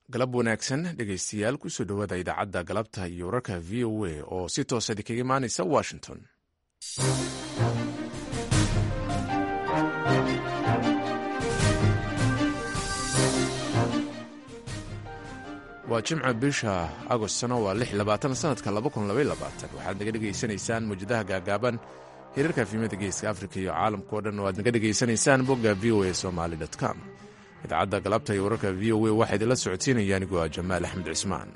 galab wanaagsan dhegaystayaal kusoo dhowaada idaacadda galabta iyo wararka v o a oo si toosa idinkaga imaanaysa washington waa jimca bisha agostna waa lix labaatan sanadka laba kun labay labaatan waxaad naga dhegaysanaysaan mawjadaha gaagaaban hirarka fiimada geeska afrika iyo caalamka o dhan oo aad naga dhegaysanaysaan bogga v o a somaali com idaacadda galabta iyo wararka v o a waxaa idinla socodsiinaya anigoo ah jamaal axmed cismaan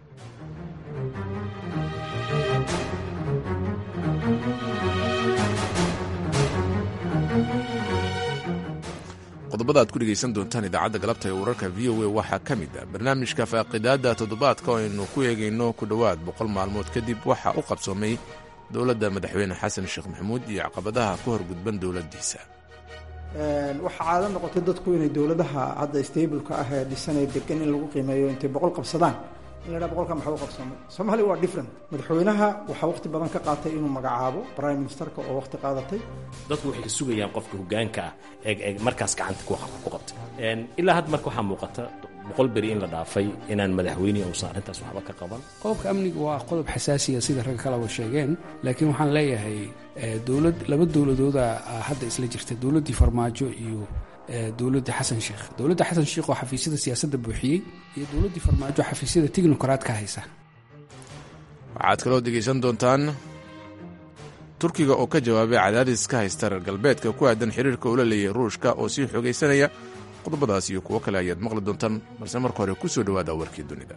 qodobada aad ku dhegaysan doontaan idaacadda galabta ee wararka v o a waxaa ka mid ah barnaamijka faaqidaadda toddobaadka oo aynu ku eegayno ku dhowaad boqol maalmood kadib waxaa u qabsoomay dowladda madaxweyne xasan sheekh maxamuud iyo caqabadaha ka horgudban dowladdiisa waxaa caado noqotay dadku inay dowladaha hadda stableka ah ee dhisanee degan in lagu qiimeeyo intay boqol qabsadaan in la dhaa boqolka maxaa u qabsoomay soomaaliya waa different madaxweynaha waxaa waqti badan ka qaatay inuu magacaabo prime ministerka oo waqti qaadatay dadku waxay ka sugayaan qofka hogaanka ah ee markaas gacanta ku qabtay ilaa hadda marka waxaa muuqata boqol beri in la dhaafay inaan madaxweyne uusan arrintaas waxba ka qaban qodobka amniga waa qodob xasaasiya sida ragga kaleba sheegeen laakiin waxaan leeyahay dowlad laba dowladooda hadda isla jirta dowladdii farmaajo iyo dowladda xasan sheekh dowladda xasan sheekh oo xafiisyada siyaasadda buuxiyey iyo dowladdii farmaajo xafiisyada tignokaraadka haysa waxaad kaloo degaysan doontaan turkiga oo ka jawaabay cadaadis ka haysta reer galbeedka ku aadan xiriirka ula leeyahay ruushka oo sii xogaysanaya qodobadaas iyo kuwo kale ayaad maqli doontaan balse marka hore ku soo dhowaada warkii dunida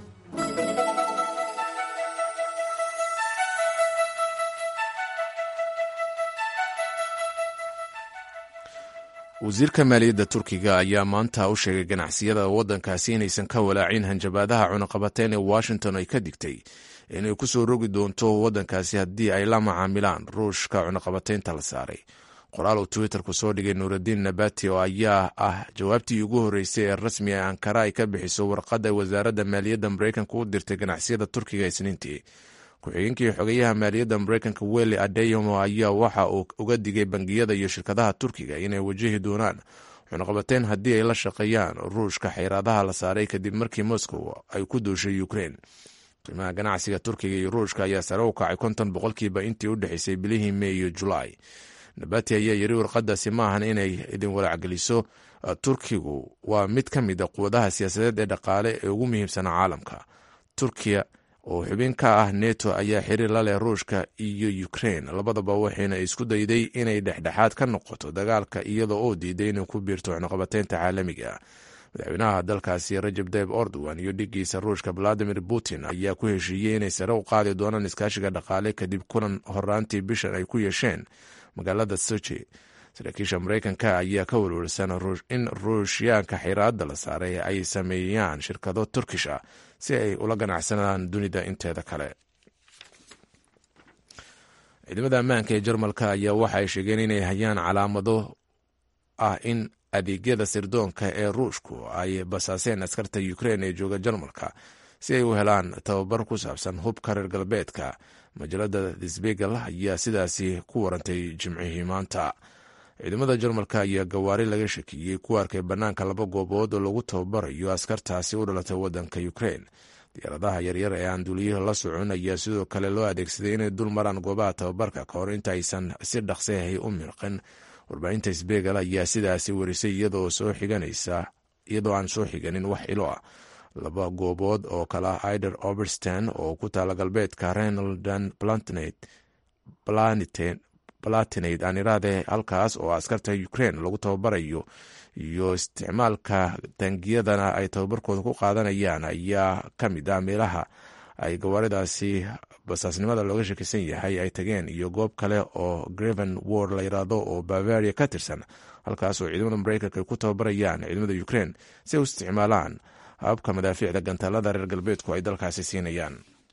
wasiirka maaliyadda turkiga ayaa maanta u sheegay ganacsiyada waddankaasi inaysan ka walaacin hanjabaadaha cunaqabateen ee washington ay ka digtay inay ku soo rogi doonto waddankaasi haddii ay la macaamilaan ruushka cunaqabateynta la saaray qoraal uu twitterku soo dhigay nuuraddiin nabati oo ayaa ah jawaabtii ugu horreysay ee rasmi ee ankara ay ka bixiso warqadda wasaaradda maaliyadda mareykanka u dirtay ganacsiyada turkiga isniintii ku-xigeenkii xogeyaha maaliyadda mareykanka weli adeyomo ayaa waxa uu uga digay bangiyada iyo shirkadaha turkiga inay wajahi doonaan cunaqabateyn haddii ay la shaqeeyaan ruushka xayraadaha la saaray kadib markii moscow ay ku duushay ukrein qiimaha ganacsiga turkiga iyo ruushka ayaa sare u kacay konton boqolkiiba intii u dhexeysay bilihii mey iyo julaay nabati ayaa yiri warqadaasi maahan inay idin walaacgeliso turkigu waa mid ka mid a quwadaha siyaasadeed ee dhaqaale ee ugu muhiimsana caalamka turkiya oo xubin ka ah neto ayaa xiriir la leh ruushka iyo ukrein labadaba waxayna isku dayday inay dhexdhexaad ka noqoto dagaalka iyada oo diiday inay ku biirto cunaqabateynta caalamiga madaxweynaha dalkaasi rajab tayib ordowan iyo dhigiisa ruushka valadimir putin ayaa ku heshiiyey inay sare u qaadi doonaan iskaashiga dhaqaale kadib kulan horaantii bishan ay ku yeesheen magaalada sochi saraakiisha mareykanka ayaa ka welwelsan in ruushyaanka xiraadda la saaray ay sameeyaan shirkado turkish ah si ay ula ganacsanaan dunida inteeda kale ciidamada ammaanka ee jarmalka ayaa waxa ay sheegeen inay hayaan calaamado ah in adeegyada sirdoonka ee ruushku ay basaaseen askarta ukrein ee jooga jarmalka si ay u helaan tababar ku saabsan hubka reer galbeedka majalada sbegel ayaa sidaasi ku warantay jimcihii maanta ciidamada jarmalka ayaa gawaari laga shakiyey ku arkay bannaanka laba goobood oo lagu tababarayo askartaasi u dhalatay waddanka ukrein diyaaradaha yaryar ee aan duuliyaha la socon ayaa sidoo kale loo adeegsaday inay dul maraan goobaha tababarka ka hor inta aysan si dhaqsehay u mirqin warbaahinta sbegel ayaa sidaasi warisay iyadoo soo xiganaysa iyadoo aan soo xiganin wax ilo ah laba goobood oo kale ah ider oberstan oo ku taala galbeedka renaldan platinate aan iraade halkaas oo askarta ukrein lagu tababarayo iyo isticmaalka tangiyadana ay tababarkooda ku qaadanayaan ayaa ka mid ah meelaha ay gawaaridaasi basaasnimada looga shakisan yahay ay tageen iyo goob kale oo greven ward la yiraahdo oo bavaria ka tirsan halkaas oo ciidamada mareykanka ay ku tababarayaan ciidamada ukrein si ay u isticmaalaan hababka madaafiicda gantaalada reer galbeedku ay dalkaasi siinayaan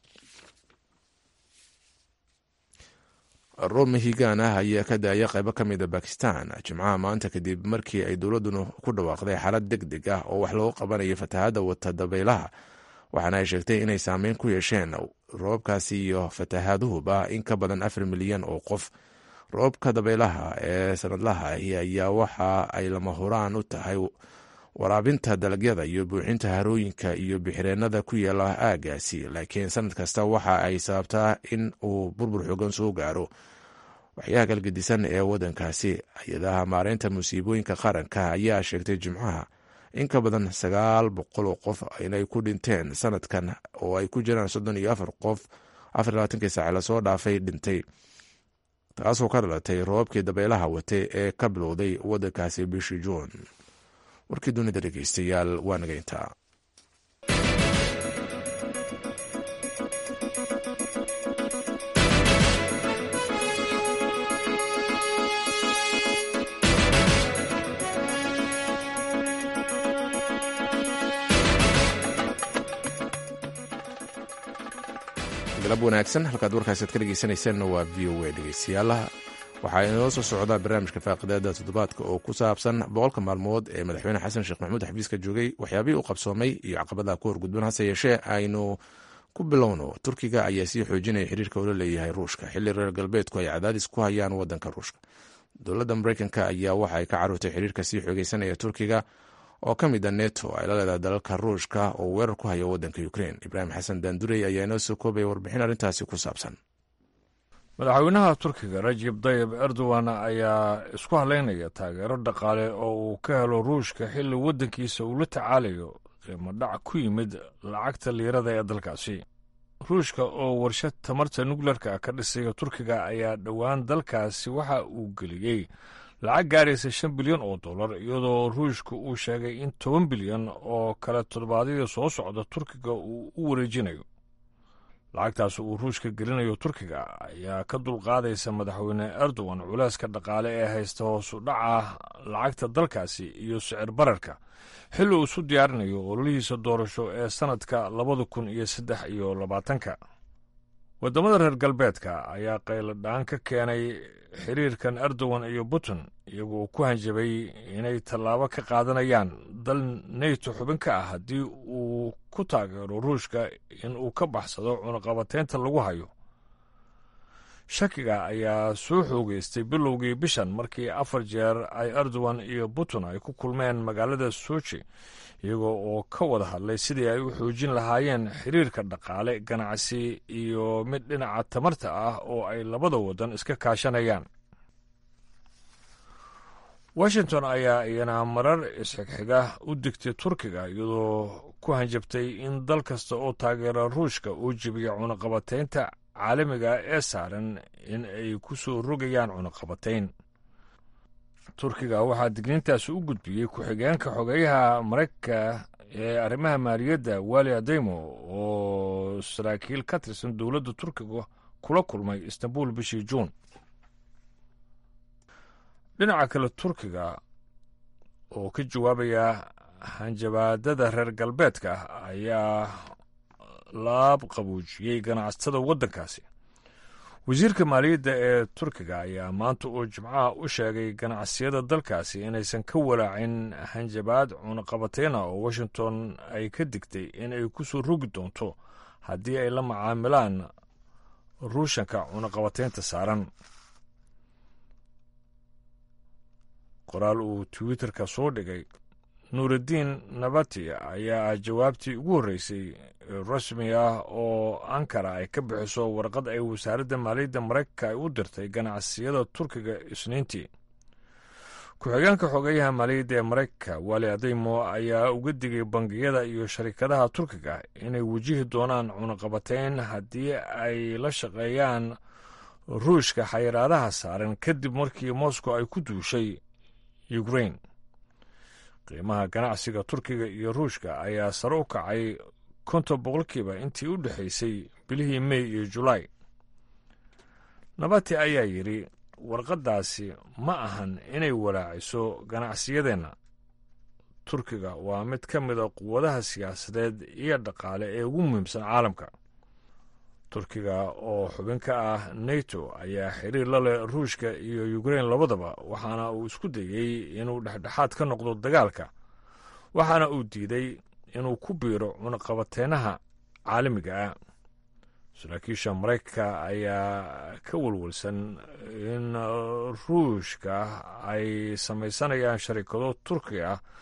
roob mahigaan ah ayaa ka daaya qaybo ka mida bakistan jimcaha maanta kadib markii ay dowladduna ku dhawaaqday xaalad deg deg ah oo wax loogu qabanayo fatahaadda wata dabaylaha waxaana ay sheegtay inay saameyn ku yeesheen roobabkaasi iyo fatahaaduhuba in ka badan afar milyan oo qof roobka dabaylaha ee sanadlaha ayaa waxa ay lama huraan u tahay waraabinta dalagyada iyo buuxinta harooyinka iyo bixireennada ku yaala aagaasi laakiin sanad kasta waxa ay sababtaa in uu burbur xoogan soo gaaro waxyaha kalgedisan ee waddankaasi hay-adaha maareynta musiibooyinka qaranka ayaa sheegtay jimcaha in ka badan sagaal boqol oo qof inay ku dhinteen sanadkan oo ay ku jiraan soddon iyo afar qof afar labaatankii saace lasoo dhaafay dhintay taasoo ka dhalatay roobabkii dabeelaha watay ee ka bilowday waddankaasi bishii juun warkii dunida dhegeystayaal waa nageyntaa galab wanaagsan halkaad warkaasaad ka dhegeysanaysaanna waa v o a dhegeystayaalaha waxaa inoo soo socdaa barnaamijka faaqidaada toddobaadka oo ku saabsan boqolka maalmood ee madaxweyne xasan sheekh maxamuud xafiiska joogay waxyaabihii u qabsoomay iyo caqabadaha ku horgudban hase yeeshee aynu ku bilowno turkiga ayaa sii xoojinaya xiriirka ula leeyahay ruushka xilli reer galbeedku ay cadaadis ku hayaan wadanka ruushka dowladda mareykanka ayaa waxa ay ka caruurtay xiriirka sii xoogeysanaya turkiga oo ka mid a neto ay la leedahay dalalka ruushka oo weerar ku hayo wadanka ukrein ibraahim xasan daandurey ayaa inoo soo koobaya warbixin arrintaasi ku saabsan madaxweynaha turkiga rajib dayib erdogan ayaa isku haleynaya taageero dhaqaale oo uu ka helo ruushka xilli waddankiisa uu la tacaalayo qiimo dhac ku yimid lacagta liirada ee dalkaasi ruushka oo warshad tamarta nukleerka ka dhisaya turkiga ayaa dhowaan dalkaasi waxa uu geliyey lacag gaaraysa shan bilyan oo dollar iyadoo ruushka uu sheegay in toban bilyan oo kale toddobaadyada soo socda turkiga uu u wareejinayo lacagtaas uu ruushka gelinayo turkiga ayaa ka dulqaadaysa madaxweyne erdogan culeyska dhaqaale ee haysta hoosu dhaca lacagta dalkaasi iyo sicir bararka xilli uu isu diyaarinayo ololihiisa doorasho ee sannadka labada kun iyo saddex iyo labaatanka waddamada reer galbeedka ayaa qayladhaan ka keenay xiriirkan erdogan iyo putin iyagoo ku hanjabay inay tallaabo ka qaadanayaan dal neto xubin ka ah haddii uu ku taageero ruushka in uu ka baxsado cunaqabateynta lagu hayo shakiga ayaa soo xoogeystay bilowgii bishan markii afar jeer ay erdogan iyo putin ay ku kulmeen magaalada soji iyagoo oo ka wada hadlay sidii ay u xoojin lahaayeen xiriirka dhaqaale ganacsi iyo mid dhinaca tamarta ah oo ay labada waddan iska kaashanayaan washington ayaa iyana marar isxigxiga u digtay turkiga iyadoo ku hanjabtay in dal kasta oo taageera ruushka uu jebiya cunaqabateynta caalamiga ee saaran in ay ku soo rogayaan cunaqabatayn turkiga waxaa digniintaasi u gudbiyey ku-xigeenka xogeyaha maraykanka ee arrimaha maaliyadda wali adeymo oo saraakiil ka tirsan dowladda turkiga kula kulmay istanbul bishii juun dhinaca kale turkiga oo ka jawaabaya hanjabaadada reer galbeedka ayaa laab qabuujiyey ganacsatada waddankaasi wasiirka maaliyadda ee turkiga ayaa maanta uu jimcaha u sheegay ganacsiyada dalkaasi inaysan ka walaacin hanjabaad cunaqabateyna oo washington ay ka digtay in ay ku soo rogi doonto haddii ay la macaamilaan ruushanka cunaqabateynta saaran qoraal uu twitterka soo dhigay nuuraddiin nabati ayaa jawaabtii ugu horreysay rasmi ah oo ankara ay ka bixiso warqad ay wasaaradda maaliyadda maraykanka ay u dirtay ganacsiyada turkiga isniintii ku-xigeenka xogeyaha maaliyadda ee maraykanka wali adeymo ayaa uga digay bangiyada iyo sharikadaha turkiga inay wajihi doonaan cunaqabateyn haddii ay la shaqeeyaan ruushka xayiraadaha saaran kadib markii moscow ay ku duushay ukrain qiimaha ganacsiga turkiga iyo ruushka ayaa sare u kacay konton boqolkiiba intii u dhexaysay bilihii mey iyo julaay nabati ayaa yidhi warqaddaasi ma ahan inay walaaciso ganacsiyadeenna turkiga waa mid ka mida quwadaha siyaasadeed iyo dhaqaale ee ugu muhiimsan caalamka turkiga oo xubin ka ah neto ayaa xiriir la leh ruushka iyo ukrein labadaba waxaana uu isku dayey inuu dhexdhexaad ka noqdo dagaalka waxaana uu diiday inuu ku biiro cunaqabateynaha caalamiga ah saraakiisha maraykanka ayaa ka walwalsan in ruushka ay samaysanayaan sharikado turki ah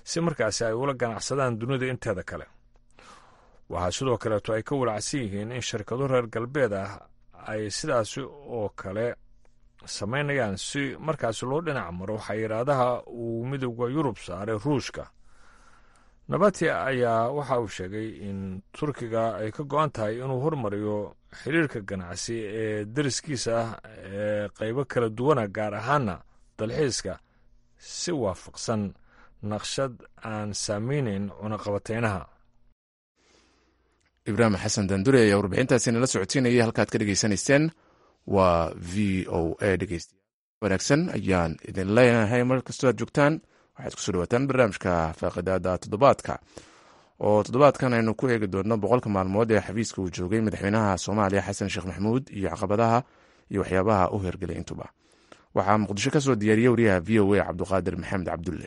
si markaasi ay ula ganacsadaan dunida inteeda kale waxaa sidoo kaleeto ay ka walacsan yihiin in shirkado reer galbeed ah ay sidaasi oo kale samaynayaan si markaasi loo dhinac maro xayiraadaha uu midooda yurub saaray ruushka nabati ayaa waxa uu sheegay in turkiga ay ka go-an tahay inuu hormariyo xiriirka ganacsi ee dariskiisa ah ee qaybo kala duwana gaar ahaana dalxiiska si waafaqsan naqshad aan saameyneyn cunaqabateynaha ibraahim xasan dandure ayaa warbixintaasi nala socodsiinayay halkaad ka dhegeysanayseen waa v o a dhegeystayaal wanaagsan ayaan idin leenahay mar kastoo aad joogtaan waxaad kusoo dhawaataan barnaamijka faaqidaada toddobaadka oo toddobaadkan aynu ku eegi doonno boqolka maalmood ee xafiiska uu joogay madaxweynaha soomaaliya xasan sheekh maxamuud iyo caqabadaha iyo waxyaabaha u hergelay intuba waxaa muqdisho ka soo diyaariyey wariyaha v o a cabduqaadir maxamed cabdulle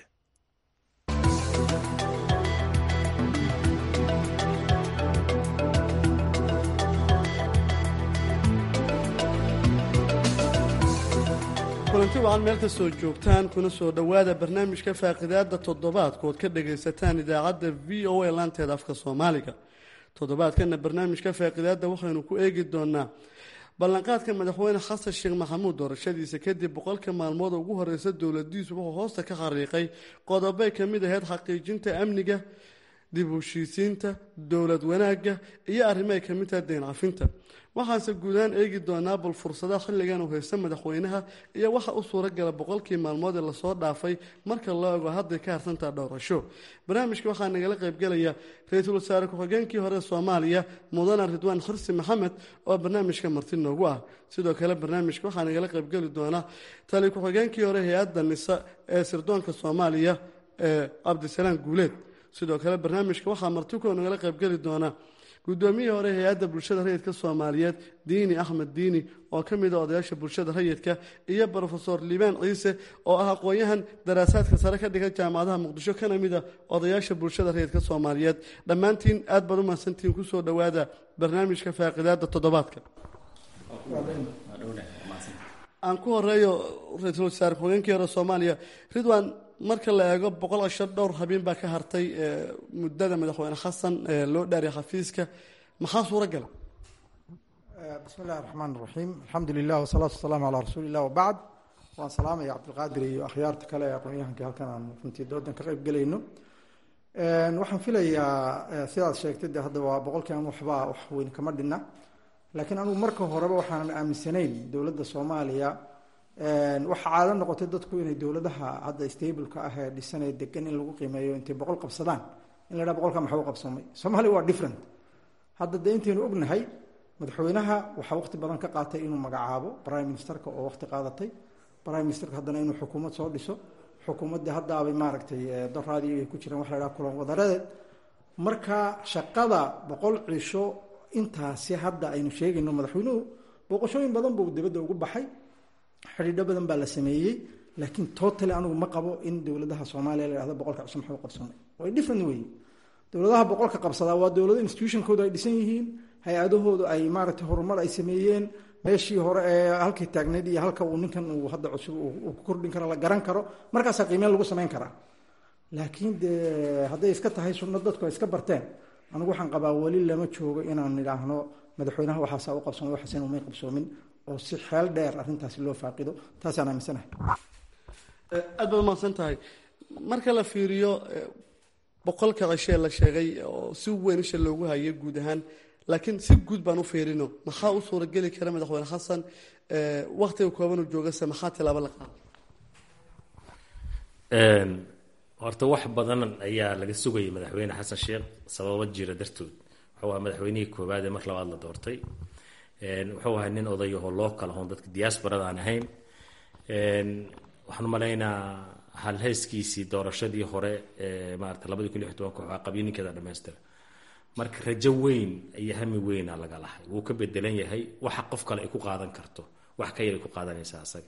kulanti wacan meel kastoo joogtaan kuna soo dhowaada barnaamijka faaqidaada toddobaadkood ka dhagaysataan idaacadda v o a laanteeda afka soomaaliga toddobaadkana barnaamijka faaqidaada waxaynu ku eegi doonaa ballanqaadka madaxweyne xasan sheekh maxamuud doorashadiisa kadib boqolka maalmood ugu horeysa dowladiisu wuxuu hoosta ka xariiqay qodobay ka mid ahayd xaqiijinta amniga dib u heshiisiinta dowlad wanaagga iyo arrimo ay ka mid tahay deyn cafinta waxaanse guudahaan eegi doonaa bal fursadaha xilligan uu haysta madaxweynaha iyo waxa u suuragala boqolkii maalmood ee lasoo dhaafay marka loo ego hadday ka harsantaha dhowrasho barnaamijka waxaa nagala qaybgelaya ra-iisul wasaare ku-xigeenkii hore soomaaliya mudane ridwaan xirsi maxamed oo barnaamijka marti noogu ah sidoo kale barnaamijka waxaa nagala qaybgeli doona tali ku-xigeenkii hore hay-adda nisa ee sirdoonka soomaaliya ee cabdisalaam guuleed sidoo kale barnaamijka waxaa martiko nagala qaybgeli doona guddoomiyihii hore hay-adda bulshada rayidka soomaaliyeed diini axmed diini oo ka mid a odayaasha bulshada rayidka iyo brofesor liibaan ciise oo ah aqoon-yahan daraasaadka sare ka dhigan jaamacadaha muqdisho kana mid a odayaasha bulshada rayidka soomaaliyeed dhammaantiin aad baad u mahadsantihiin kusoo dhowaada barnaamijka faaqidaada toddobaadka aan ku horeeyo ra-iisul wasaare ku-xigeenkii hore soomaaliya ridwan marka la eego boqol cishar dhowr habeen baa ka hartay muddada madaxweyne xasan loo dhaariya xafiiska maxaa suura gala bismi illahi raxmaan raxiim alxamdu lilah wasalaatu wasalaamu calaa rasuuli illah wabacd waan salaamaya cabdilqaadir iyo akhyaarta kale ee aqoon-yahankii halkan aan runtii doodan ka qayb gelayno waxaan filayaa sidaad sheegtay de hadda waa boqolkii aan waxba wax weyn kama dhinna laakiin anugu marka horeba waxaanan aaminsanayn dowladda soomaaliya waxaa caado noqotay dadku inay dowladaha hadda stableka ah ee dhisanee degan in lagu qiimeeyo intay boqol qabsadaan in la dhaha boqolka maxaa u qabsoomay soomaaliya waa different hadda dee intaynu ognahay madaxweynaha waxaa waqti badan ka qaatay inuu magacaabo prime ministerka oo waqti qaadatay prime ministerka haddana inuu xukuumad soo dhiso xukuumaddii haddaabay maaragtay doraadii ay ku jiraan waxa la dhaha kulan wadareed marka shaqada boqol cisho intaasi hadda aynu sheegayno madaxweynuhu booqashooyin badan buu dibadda ugu baxay xidhiidho badan baa la sameeyey laakiin totally anigu ma qabo in dowladaha soomaaliya la hahdo boqolka cusub maxuu qabsamay way different wey dowladaha boqolka qabsadaa waa dowlado institutionkoodu ay dhisan yihiin hay-adahoodu ay maaragtay horumar ay sameeyeen meeshii hore ee halkii taagneyd iyo halka uu ninkan uu hadda cusub uu ku kordhin karo la garan karo markaasaa qiimeyn lagu samayn karaa laakiin dee hadday iska tahay sunno dadku ay iska barteen anigu waxaan qabaa weli lama joogo inaan idhaahno madaxweynaha waxaasaa u qabsoomay waxaas inuu may qabsoomin oo si xeel dheer arrintaasi loo faaqido taasaan aaminsanahay aad baad umahadsan tahay marka la fiiriyo boqolka cishee la sheegay oo si weyn isha loogu hayay guud ahaan laakiin si guud baan u fiirino maxaa u suurageli kara madaxweyne xasan waktiga koobanuu joogase maxaa tilaabo la qaada horta wax badan ayaa laga sugayay madaxweyne xasan sheekh sababo jira dartood wuxuu ahaa madaxweynihii koowaad ee mar labaad la doortay wuxuu ahaa nin odayahoo loo kala hoon dadka diaasbarada aan ahayn waxaan umalaynaa halhayskiisii doorashadii hore ee maarata labadii kun lix tobanka waxaa qabyo ninkeeda dhamaystira marka rajo weyn iyo hami weyna laga lahay wuu ka bedelan yahay waxa qof kale ay ku qaadan karto wax ka yar ay ku qaadanaysa asaga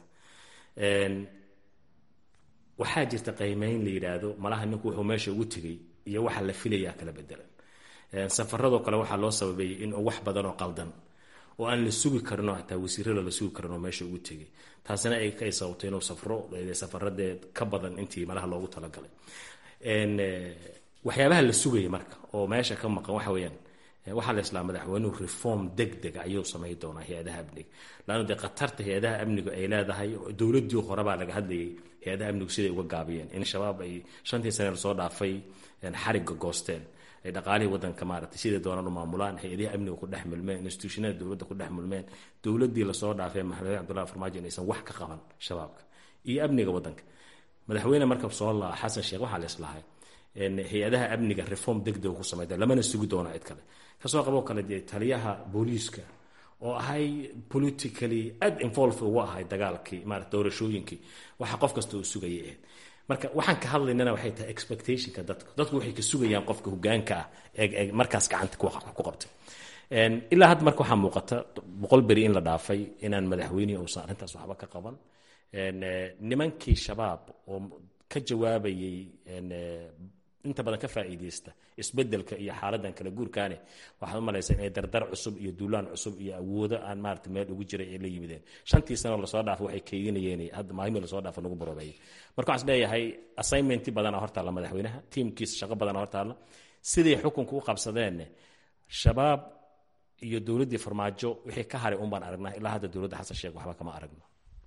waxaa jirta qiimeyn la yidhaahdo malaha ninku wuxuu meesha ugu tegay iyo waxa la filayaa kala bedelan safaradoo kale waxaa loo sababeeyey in wax badan oo qaldan oo aan la sugi karin oo hataa wasiirada la sugi karin oo meesha ugu tegay taasina ay sababtay inuu safro safaradee ka badan intii malaha loogu talagalay waxyaabaha la sugaya marka oo meesha ka maqan waxa weeyaan waxaa la islaa madaxweynuhu reform deg dega ayuu samayn doonaa hay-adaha amniga laanna dee khatarta hay-adaha amnigu ay leedahay dowladdii horebaa laga hadlayay hay-adaha amnigu siday uga gaabiyeen in shabaab ay shantii sane lasoo dhaafay xarigga goosteen ay dhaqaalihii wadanka maaragtay siday doonaan u maamulaan hay-adaha amniga ku dhex milmeen institutionada dowladda ku dhex milmeen dowladdii lasoo dhaafay maxamed cabdullahi farmaajo inaysan wax ka qaban shabaabka iyo amniga wadanka madaxweyne marka soo laa xasan sheekh waxaa la islahay hay-adaha amniga reform degdeg ku samayda lamana sugi doono cid kale kasoo qaboo kale dee taliyaha booliiska oo ahay politically aad involve ugu ahay dagaalkii maarata doorashooyinkii waxa qof kasta uu sugayay ahayd marka waxaan ka hadlaynana waxay tahay expectationka dadka dadku waxay ka sugayaan qofka hogaanka ah ee markaas gacanta ku qabtay ilaa hadda marka waxaa muuqata boqol beri in la dhaafay inaan madaxweynihi uusan arrintaas waxba ka qaban nimankii shabaab oo ka jawaabayay inta badan ka faa'iidaysta isbedelka iyo xaaladan kala guurkaane waxaad u malaysaa inay dardar cusub iyo duulaan cusub iyo awoodo aan maarata meel ugu jiray ay la yimideen shantii sanoo lasoo dhaafo waxay keydinayeen hadda maalmii lasoo dhaafo nagu baroobeeyay marka waxaan leeyahay assignmenti badana hortaalla madaxweynaha tiimkiisa shaqo badana hortaalla siday xukunka u qabsadeen shabaab iyo dowladdii farmaajo wixii ka haray un baan aragnaa ilaa hadda dowladda xasan sheekh waxba kama aragno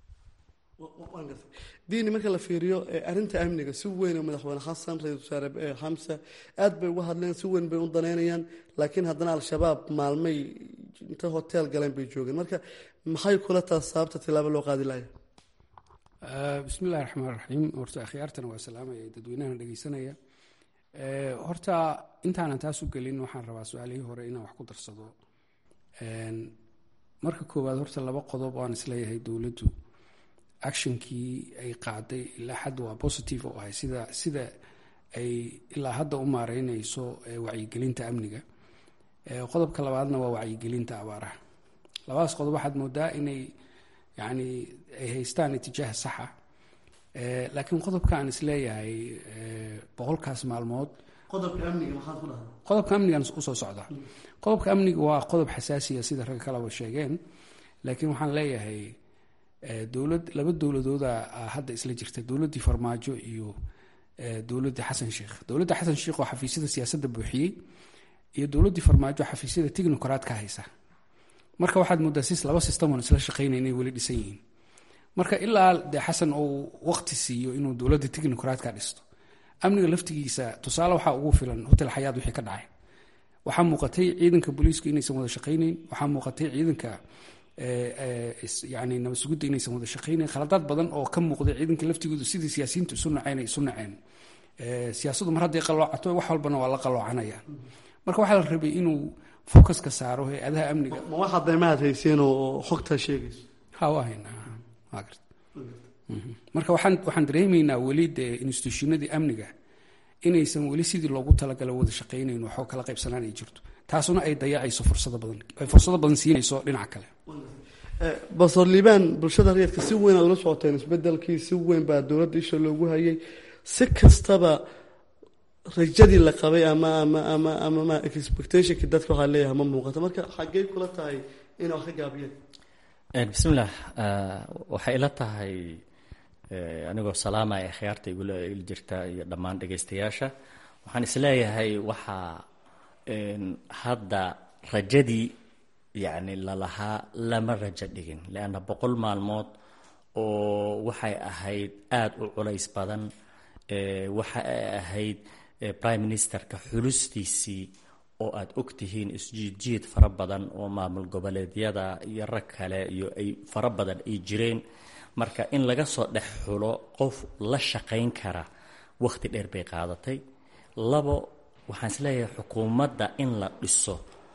diini marka la fiiriyo arinta amniga si weyn oo madaxweyne xasan ra-isul wasaare xamse aad bay uga hadleen si weyn bay u daneynayaan laakiin haddana al-shabaab maalmay inta hotel galeen bay joogeen marka maxay kula taas sababta tilaabo loo qaadi laaya bismi illahi raxmaan raxiim horta akhyaartana waa salaamaya dadweynahana dhegeysanaya horta intaanan taas u gelin waxaan rabaa su-aalihii hore inaan wax ku darsado marka koowaad horta laba qodob oo aan isleeyahay dowladdu actionkii ay qaaday ilaa hadda waa positive oo ahay sida sida ay ilaa hadda u maareyneyso wacyigelinta amniga qodobka labaadna waa wacyigelinta abaaraha labadaas qodob waxaad moodaa inay yani ay haystaan itijaah saxa laakiin qodobka aan isleeyahay boqolkaas maalmood qodobka amnigan usoo socda qodobka amniga waa qodob xasaasiya sida ragga kaleba sheegeen laakiin waxaan leeyahay dowlad laba dowladooda hadda isla jirta dowladdii farmaajo iyo dowladdii xasan sheikh dowladda xasan sheikh oo xafiisyada siyaasadda buuxiyey iyo dowladdii farmaajo xafiisyada technocrat ka haysa marka waxaad moodaa sis laba system oon isla shaqeynay inay weli dhisan yihiin marka ilaa dee xasan uu waqti siiyo inuu dowladda technocrat ka dhisto amniga laftigiisa tusaale waxaa ugu filan hotel xayaad wixii ka dhacay waxaa muuqatay ciidanka booliisku inaysan wada shaqayneyn waxaa muuqatay ciidanka yani nabadsugudda inaysan wada shaqaynayn khaladaad badan oo ka muuqday ciidanka laftigooda sidii siyaasiyiintu isu naceen ay isu naceen siyaasaddu mar hadday qaloocato wax walbana waa la qaloocanayaan marka waxaa la rabay inuu focuska saaro hay-adaha amniga ma waxaad daymaad hayseen oo xogtaa sheegayso ha waa haynaa waa garta marka waxaan waxaan dareemaynaa weli dee institutionadii amniga inaysan weli sidii loogu talagalo wada shaqaynayn waxoo kala qaybsanaan ay jirto taasuna ay dayacayso fursado badan ay fursado badan siinayso dhinaca kale basor liibaan bulshada rayidka si weyn aad ula socoteen isbedelkii si weyn baa dowladda isha loogu hayay si kastaba rajadii la qabay ama ama ama ama ma expectationkii dadka waxaa leeyahay ma muuqato marka xaggey kula tahay inay wax ka gaabiyeen bismillaah waxay ila tahay anigoo salaamaya khiyaarta igula il jirta iyo dhammaan dhegaystayaasha waxaan isleeyahay waxaa hadda rajadii yacni lalahaa lama rajo dhigin leanna boqol maalmood oo waxay ahayd aada u culays badan waxa ay ahayd prime ministerka xulustiisii oo aada og tihiin isjiidjiid fara badan oo maamul goboleedyada iyo rag kale iyo ay fara badan ay jireen marka in laga soo dhex xulo qof la shaqayn kara wakhti dheer bay qaadatay labo waxaan isleeyahay xukuumadda in la dhiso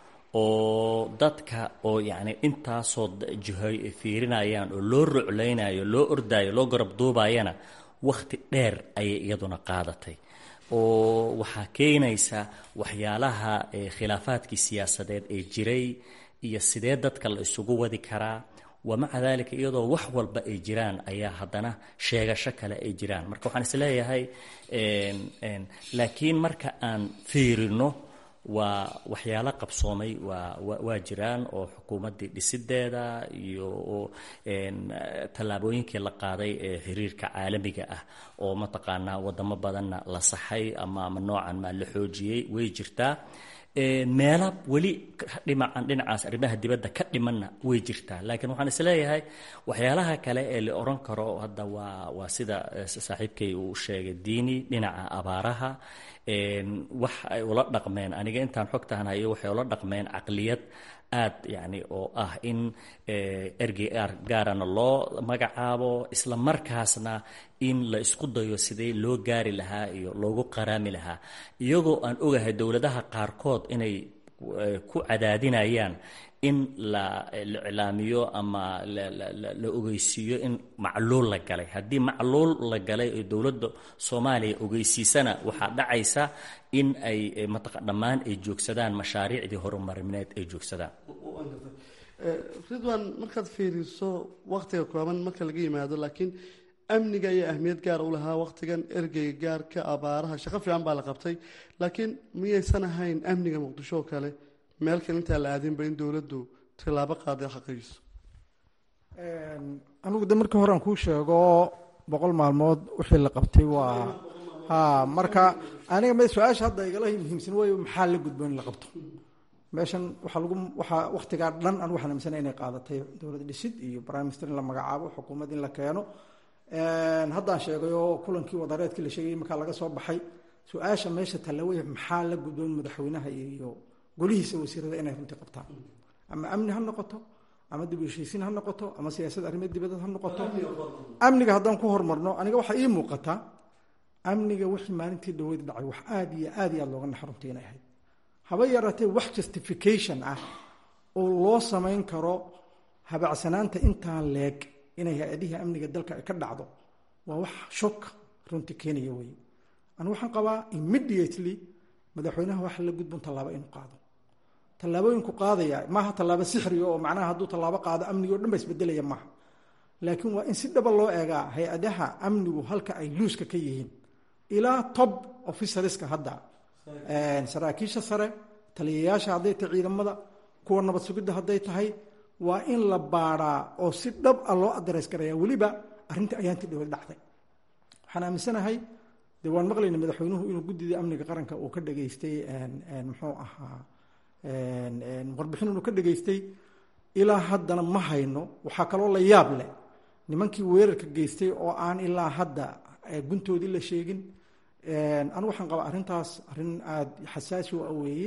oo dadka oo yacni intaasoo jihoy ay fiirinayaan oo loo ruclaynayo loo ordaayo loo garab duubayana wakhti dheer ayay iyaduna qaadatay oo waxaa keenaysa waxyaalaha khilaafaadkii siyaasadeed ee jiray iyo sidee dadka la isugu wadi karaa wamaca daalika iyadoo wax walba ay jiraan ayaa haddana sheegasho kale ay jiraan marka waxaan isleeyahay laakiin marka aan fiirino waa waxyaalo qabsoomay waa waa jiraan oo xukuumaddii dhisideeda iyo tallaabooyinkii la qaaday ee xiriirka caalamiga ah oo mataqaanaa wadamo badanna la saxay ama ama noocan maa la xoojiyey way jirtaa meela weli dhimacan dhinacaas arrimaha dibadda ka dhimanna way jirtaa laakiin waxaan isleeyahay waxyaalaha kale ee la oran karo hadda waa waa sida saaxiibkay uu sheegay diini dhinaca abaaraha wax ay ula dhaqmeen aniga intaan xogtahan hayo waxay ula dhaqmeen caqliyad aad yani oo ah in ergey gaarana loo magacaabo isla markaasna in la isku dayo sidee loo gaari lahaa iyo loogu qaraami lahaa iyagoo aan ogahay dowladaha qaarkood inay ku cadaadinayaan in la iclaamiyo ama la ogeysiiyo in macluul la galay haddii macluul la galay oo dowladda soomaaliya ogeysiisana waxaa dhacaysa in ay mataqa dhammaan ay joogsadaan mashaariicdii horumarineed ay joogsadaan ridwan markaad fiiriso waktiga kooban marka laga yimaado laakiin amniga ayaa ahmiyad gaar u lahaa waktigan ergeyga gaarka abaaraha shaqo fiican baa la qabtay laakiin miyaysan ahayn amniga muqdisho oo kale meel kale intaa la aadinba in dowladdu tilaabo qaaday xaqiijiso anigu de markii hore aan kuu sheego boqol maalmood wixii la qabtay waa ha marka aniga m su-aasha hadda igala muhiimsan waayo maxaa la gudbo in la qabto meeshan waxaa lagu waxaa waktigaa dhan an waxaan aaminsanay inay qaadatay dowlad dhisid iyo prime minister in la magacaabo xukuumad in la keeno haddaan sheegay oo kulankii wadareedkii la sheegayay markaa laga soo baxay su-aasha meesha tallawey maxaa la gudboon madaxweynaha iyo golihiisa wasiirada inay runtii qabtaan ama amni ha noqoto ama dib u heshiisiin ha noqoto ama siyaasad arrimo dibadeed ha noqoto amniga haddaan ku hormarno aniga waxaa ii muuqataa amniga wixii maalintii dhaweyd dhacay wax aad iyo aad iyo aad looga naxarunta inay ahayd haba yaraatee wax justification ah oo loo samayn karo habacsanaanta intaa leeg inay hay-adihii amniga dalka ay ka dhacdo waa wax shok runtii keenaya weye anu waxaan qabaa immediately madaxweynaha waxa la gudbon tallaabo inuu qaado tallaabooyinku qaadaya maaha tallaabo sixriga oo macnaha hadduu tallaabo qaado amnigi o dhan ba isbedelaya maaha laakiin waa in si dhaba loo eegaa hay-adaha amnigu halka ay luuska ka yihiin ilaa top officerska hadda saraakiisha sare taliyayaasha hadday tahay ciidamada kuwa nabad sugidda hadday tahay waa in la baadhaa oo si dhab a loo adreys garaya weliba arrintii ayaantii dhawad dhacday waxaan aaminsanahay de waan maqlayna madaxweynuhu inuu guddida amniga qaranka uu ka dhageystay muxuu ahaa warbixin inuu ka dhageystay ilaa haddana ma hayno waxaa kaloo la yaab leh nimankii weerarka geystay oo aan ilaa hadda guntoodii la sheegin anu waxaan qabaa arrintaas arrin aada xasaasi u aweeye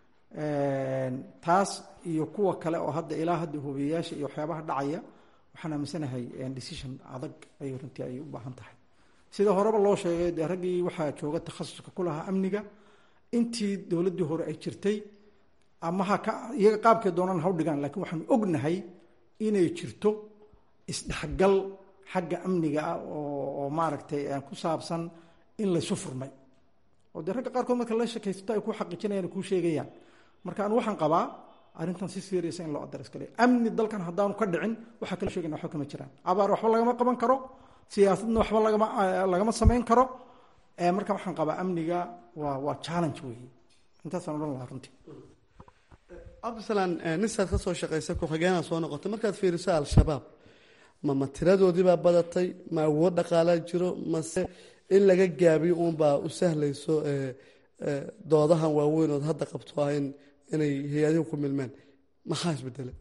taas iyo kuwa kale oo hadda ilaa hadda hubiyayaasha iyo waxyaabaha dhacaya waxaan aaminsanahay decision adag ay runtii ay u baahan tahay sida horeba loo sheegay dee raggii waxaa jooga takhasuska ku lahaa amniga intii dowladdii hore ay jirtay ama ha ka iyaga qaabkay doonaan ha u dhigaan lakiin waxaanu ognahay inay jirto isdhexgal xagga amniga ah oo maaragtay ku saabsan in laysu furmay oo dee ragga qaarkood marka la shakaysato ay ku xaqiijinayaan kuu sheegayaan marka anu waxaan qabaa arrintan si seriasa in loo adres galayo amni dalkan haddaanu ka dhicin waxaa kala sheegayna waxba kama jiraan abaar waxba lagama qaban karo siyaasadna waxba lagama lagama samayn karo marka waxaan qabaa amniga waa waa challenge weeye intaasaan odhan lahaa runtii cabdisalaan nisaad ka soo shaqaysa ku-xigeenaa soo noqotay markaad fiiriso al-shabaab mama tiradoodiibaa badatay ma awood dhaqaalaa jiro mase in laga gaabiyo uunbaa u sahlayso doodahan waaweyn ood hadda qabto ah in inay hay-adihu ku milmeen maxaa isbedelay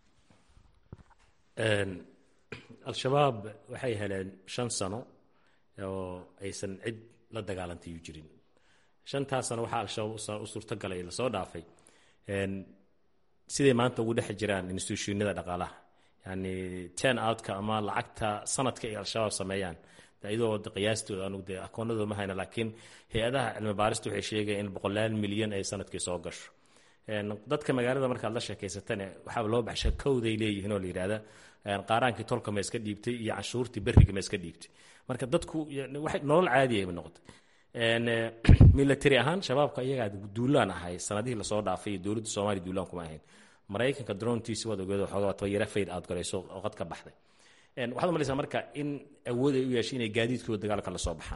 al-shabaab waxay heleen shan sano oo aysan cid la dagaalantayu jirin shantaas sano waxaa al-shabaab u suurtagalay lasoo dhaafay siday maanta ugu dhex jiraan institutionada dhaqaalaha yani ten outka ama lacagta sanadka ay al-shabaab sameeyaan iyadoo qiyaastooda anugu dee akoonadooda ma hayna laakiin hay-adaha cilmi baarista waxay sheegayaan in boqolaal milyan ay sanadkii soo gasho dadka magaalada markaad la sheekaysatane waxaaba loo baxsha kowday leeyihiin oo la yidhahda qaaraankii tolka ma iska dhiibtay iyo canshuurtii beriga ma iska dhiibtay marka dadku nolol caadiya ba noqotay military ahaan shabaabka iyagaa duulaan ahay sanadihii lasoo dhaafay iyo dowladda soomaaliya duulaan kuma ahayn maraykanka drontiisi waad ogeed xoogaa tayara fayd aad galayso oqad ka baxday waxaad umalaysaa marka in awood ay u yeeshay inay gaadiidkooda dagaalka lasoo baxaan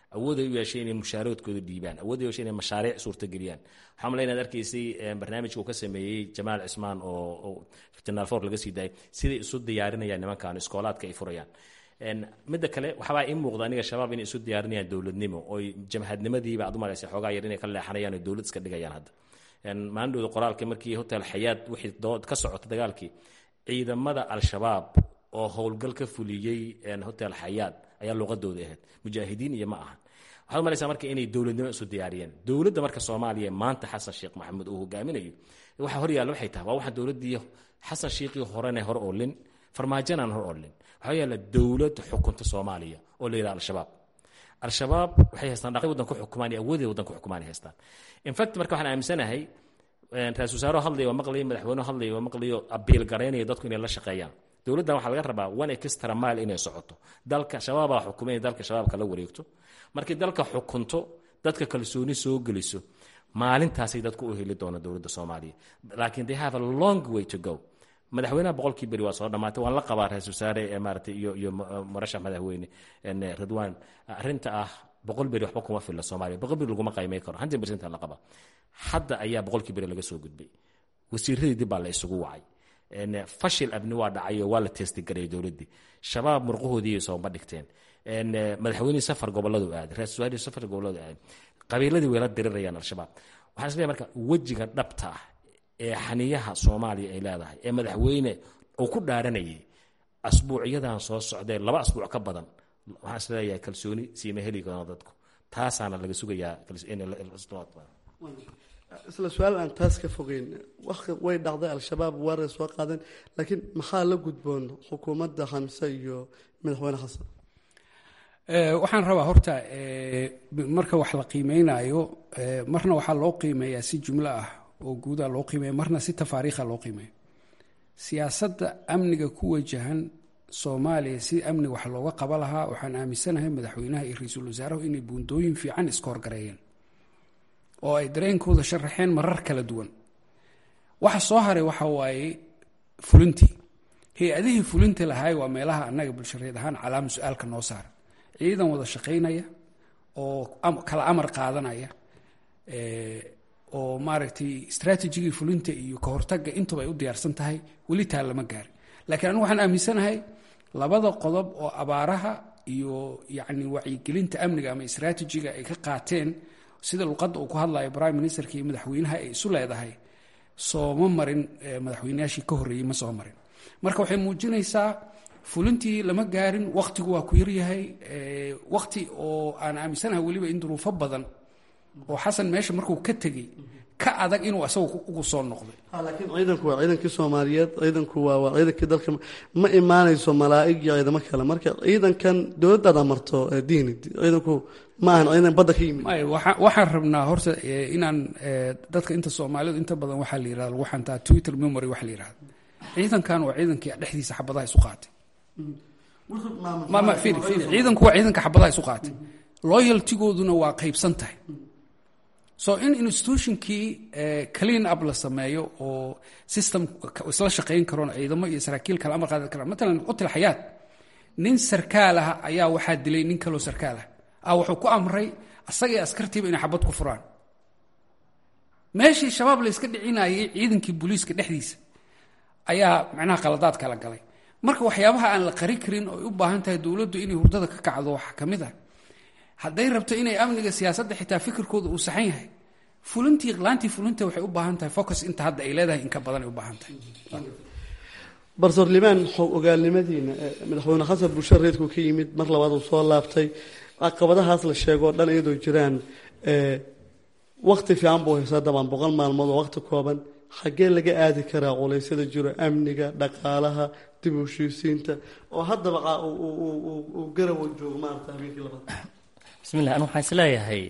awooday u yeeshay inay mushaaroodkooda dhiibaan awooday u yeeshay inay mashaariic suurtageliyaan waxaa malay inaad arkaysay barnaamijka uu ka sameeyey jamaal cismaan oo janaal for laga sii daayay siday isu diyaarinayaan nimankan iskoolaadka ay furayaan midda kale waxbaa ii muuqda aniga shabaab inay isu diyaarinayaan dowladnimo oy jamhadnimadiiba aad u malaysa xoogaa yar inay ka leexanayaan oo dowlad iska dhigayaan hadda maalindhowda qoraalka markii hotel xayaad wixii dood ka socota dagaalkii ciidamada al-shabaab oo howlgal ka fuliyey hotel xayaad ayaa luuqadooda ahayd mujaahidiin iyo ma ahan waxaad malaysaa marka inay dowladnimo isu diyaariyeen dowladda marka soomaaliya maanta xasan sheekh maxamuud uu hogaaminayo waxa horyaalla waxay tahay waa waxaan dowladdii xasan sheekhii horena hor olin farmaajanaan hor olin waxaa yaalla dowlad xukunta soomaaliya oo la yidhaha al-shabaab al-shabaab waxay haystaan dhaqay waddan ku xukumaan iyo awoodee waddan ku xukumaan ay haystaan in fact marka waxaan aaminsanahay ra-isul wasaaro hadlaya waa maqlayo madaxweynuhu hadlaya waa maqlayo abiil garaynaya dadku inay la shaqeeyaan dowladdan waxaa laga rabaa one extra mile inay socoto dalka shabaabaa xukumay inay dalka shabaabka la wareegto markay dalka xukunto dadka kalsooni soo geliso maalintaasay dadku u heli doona dowladda soomaaliya laakiin they have a long way to go madaxweynaha boqolkii beri waa soo dhammaatay waan la qabaa ra-isul wasaare maarata iyo iyo murashax madaxweyne ridwan arrinta ah boqol beri waxba kuma filla soomaaliya boqol beri laguma qaymay karo hundred percent la qaba hadda ayaa boqolkii beri laga soo gudbay wasiiradii dib baa la isugu wacay fashil abni waa dhacay oo waa la teestigareeyay dowladdii shabaab murqahoodii sooma dhigteen madaxweynihii safar goboladu aaday ra-isul wasaarihii safar goboladu aaday qabiiladii way la dirirayaan al-shabaab waxaan isleeyahay marka wejiga dhabta ah ee xaniyaha soomaaliya ay leedahay ee madaxweyne uu ku dhaaranayay asbuucyadan soo socdee laba asbuuc ka badan waxaan isleeyahay kalsooni siima heli karno dadku taasaana laga sugayaa isla su-aal aan taas ka fogeyn way dhacday al-shabaab waaray soo qaadeen laakiin maxaa la gudboon xukuumadda xamse iyo madaxweyne xasan waxaan rabaa horta marka wax la qiimeynayo marna waxaa loo qiimeeyaa si jumlo ah oo guudaa loo qiimeeya marna si tafaariikha loo qiimeeya siyaasadda amniga ku wajahan soomaaliya si amniga wax looga qaba lahaa waxaan aaminsanahay madaxweynaha iyo ra-iisul wasaaruhu inay buundooyin fiican iska horgareeyeen oo ay dareenkooda sharaxeen marar kala duwan waxa soo haray waxa waaye fulintii hay-adihii fulinta lahaay waa meelaha annaga bulshareed ahaan calaama su-aalka noo saara ciidan wada shaqaynaya oo kala amar qaadanaya oo maaragtay istraatijigii fulinta iyo ka hortagga intuba ay u diyaarsan tahay weli taa lama gaarin laakiin anigu waxaan aaminsanahay labada qodob oo abaaraha iyo yacni wacyigelinta amniga ama istraatijiga ay ka qaateen sida luqadda uu ku hadlayo prime ministerka iyo madaxweynaha ay isu leedahay sooma marin madaxweynayaashii ka horreeyey ma soo marin marka waxay muujinaysaa fulintii lama gaarin waktigu waa ku yaryahay wakti oo aan aaminsanahay weliba in duruufo badan oo xasan meesha markuu ka tegey ka adag inuu asagu ugu soo noqday laakiin ciidanku waa ciidankii soomaaliyeed ciidanku waa waa ciidankii dalka ma imaanayso malaa'ig iyo ciidamo kale marka ciidankan dowladdaad amarto diini ciidanku ma ahan ciidan badda ka yimid waxaan rabnaa horta inaan dadka inta soomaalidu inta badan waxaa la yirahda lagu xantaa twitter memory waxa la yirahda ciidankan waa ciidankii dhexdiisa xabadaha isu qaatay mama firi firi ciidanku waa ciidanka xabadaha isu qaatay loyaltigooduna waa qaybsan tahay so in institutionkii clean up la sameeyo oo system isla shaqayn karoon ciidamo iyo saraakiil kale amar qaadan karaan matalan qotil xayaat nin sarkaal ah ayaa waxaa dilay nin kaloo sarkaal ah ah wuxuu ku amray asagii askartiiba inay xabad ku furaan meeshii shabaab la yska dhicinayay ciidankii booliiska dhexdiisa ayaa macnaha qaladaad kala galay marka waxyaabaha aan la qari karin oo ay u baahan tahay dowladdu inay hurdada ka kacdo waxaa ka mid ah hadday rabto inay amniga siyaasadda xitaa fikirkooda uu saxan yahay fulintii laantii fulinta waxay u baahan tahay focus inta hadda ay leedahay in ka badan ay u baahan tahay barsoor limaan xog ogaalnimadiina madaxweyne xasan bulshada reedku ka yimid mar labaad uu soo laabtay caqabadahaas la sheegoo dhan iyadoo jiraan wakti fiican buu haysaa dabaan boqol maalmood oo waqti kooban xaggee laga aadi karaa culeysyada jiro amniga dhaqaalaha dib u heshiisiinta oo haddaba uu garawa joogo maarata habeenkii labaad bismillah anu waxaan isleeyahay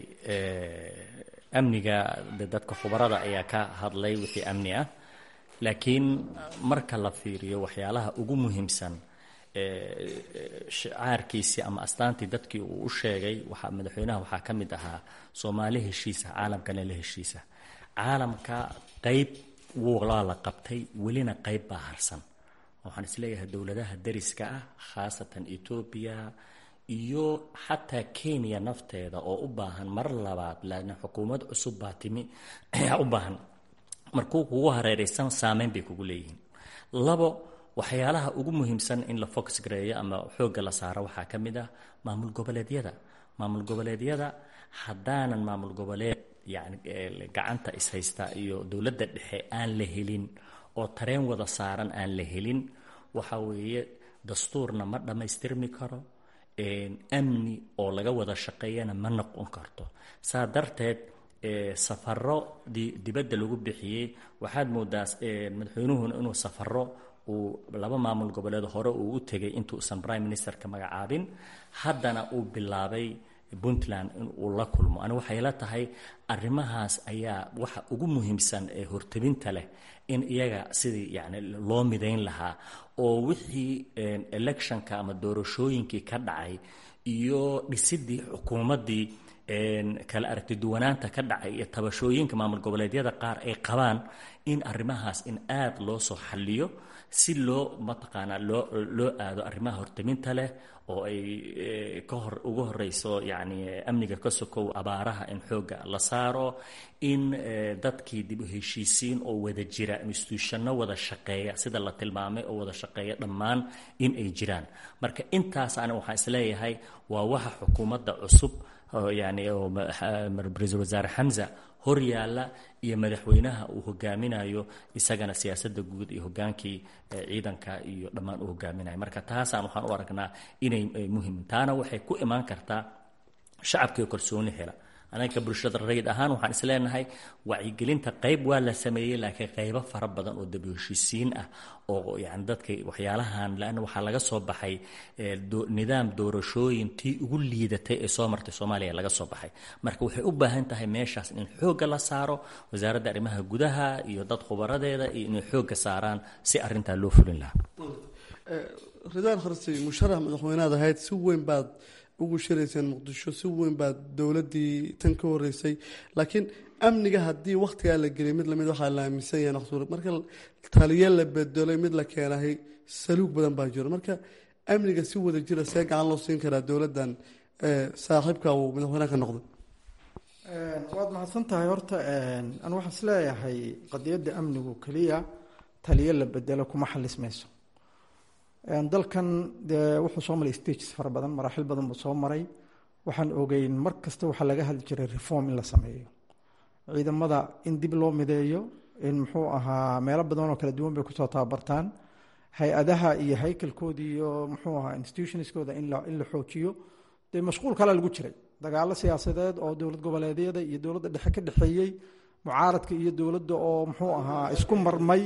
amniga de dadka khubarada ayaa ka hadlay wixii amni ah laakiin marka la fiiriyo waxyaalaha ugu muhiimsan shacaarkiisii ama astaantii dadkii uu u sheegay waxaa madaxweynaha waxaa ka mid ahaa soomaali heshiisa caalamkana la heshiisa caalamka qeyb waa la qabtay welina qeyb baa harsan waxaan isleeyahay dowladaha dariska ah khaasatan etoobiya iyo xataa kenya nafteeda oo u baahan mar labaad laana xukuumad cusub baa timi ayaa u baahan markuu kugu hareeraysan saameyn bay kugu leeyihiin labo waxyaalaha ugu muhiimsan in la fox gareeyo ama xoogga la saaro waxaa ka mid ah maamul goboleedyada maamul goboleedyada haddaanan maamul goboleed yani gacanta ishaysta iyo dowladda dhexe aan la helin oo tareen wada saaran aan la helin waxa weeye dastuurna ma dhammaystirmi karo amni oo laga wada shaqeeyana ma noqon karto saa darteed safaro dibadda lagu bixiyey waxaad moodaa madaxweynuhuna inuu safaro uu laba maamul goboleed hore uu u tegay intuusan prime ministerka magacaabin haddana uu bilaabay puntland in uu la kulmo ani waxay la tahay arrimahaas ayaa waxa ugu muhiimsan ee hortabinta leh in iyaga sidii yani loo midayn lahaa oo wixii electionka ama doorashooyinkii ka dhacay iyo dhisidii xukuumaddii kala aragtiduwanaanta ka dhacay iyo tabashooyinka maamul goboleedyada qaar ay qabaan in arrimahaas in aada loo soo xalliyo si loo mataqaanaa loo loo aado arrimaha hortaminta leh oo ay ka hor ugu horeyso yacni amniga ka sokow abaaraha in xoogga la saaro in dadkii dib u heshiisiin oo wada jira institutionno wada shaqeeya sida la tilmaamay oo wada shaqeeya dhammaan in ay jiraan marka intaas ani waxaan isleeyahay waa waxa xukuumadda cusub yani ra-iisul wasaare xamza hor yaalla iyo madaxweynaha uu hogaaminayo isagana siyaasadda guud iyo hogaankii ciidanka iyo dhammaan uu hogaaminayo marka taasaan waxaan u aragnaa inay muhim taana waxay ku imaan kartaa shacabkii kalsooni hela anaga bulshada rayid ahaan waxaan isleenahay wacyigelinta qayb waa la sameeyey laakiin qaybo fara badan oo daba heshiisiin ah oo yani dadka waxyaalahan laana waxaa laga soo baxay nidaam doorashooyin tii ugu liidatay ee soo martay soomaaliya laga soo baxay marka waxay u baahan tahay meeshaas in xoogga la saaro wasaaradda arrimaha gudaha iyo dad khubaradeeda iyo inay xoogga saaraan si arintaa loo fulin lahaa ridaan kharsi musharax madaxweynead ahayd si weyn baad ugu shirayseen muqdisho si weyn baa dowladii tan ka horeysay laakiin amniga haddii wakhtigaa la geliyay mid lamid waxaa la aaminsan yahay naqsuur marka taliya la bedelay mid la keenahay saluug badan baa jiro marka amniga si wada jira see gacan loo siin karaa dowladdan saaxiibka uu madaxweyneha ka noqday waad mahadsan tahay horta anu waxaan isleeyahay qadiyadda amnigu keliya taliyo la bedelo kuma xalismayso dalkan dee wuxuu soo maray stages fara badan maraaxil badan buu soo maray waxaan ogeyn mar kasta waxaa laga hadli jiray reform in la sameeyo ciidamada in dib loo mideeyo in muxuu ahaa meelo badan oo kala duwan bay kusoo tababartaan hay-adaha iyo haykalkooda iyo muxuu ahaa institutionskooda in la xoojiyo dee mashquul kale lagu jiray dagaalo siyaasadeed oo dowlad goboleedyada iyo dowladda dhexe ka dhexeeyey mucaaradka iyo dowladda oo muxuu ahaa isku marmay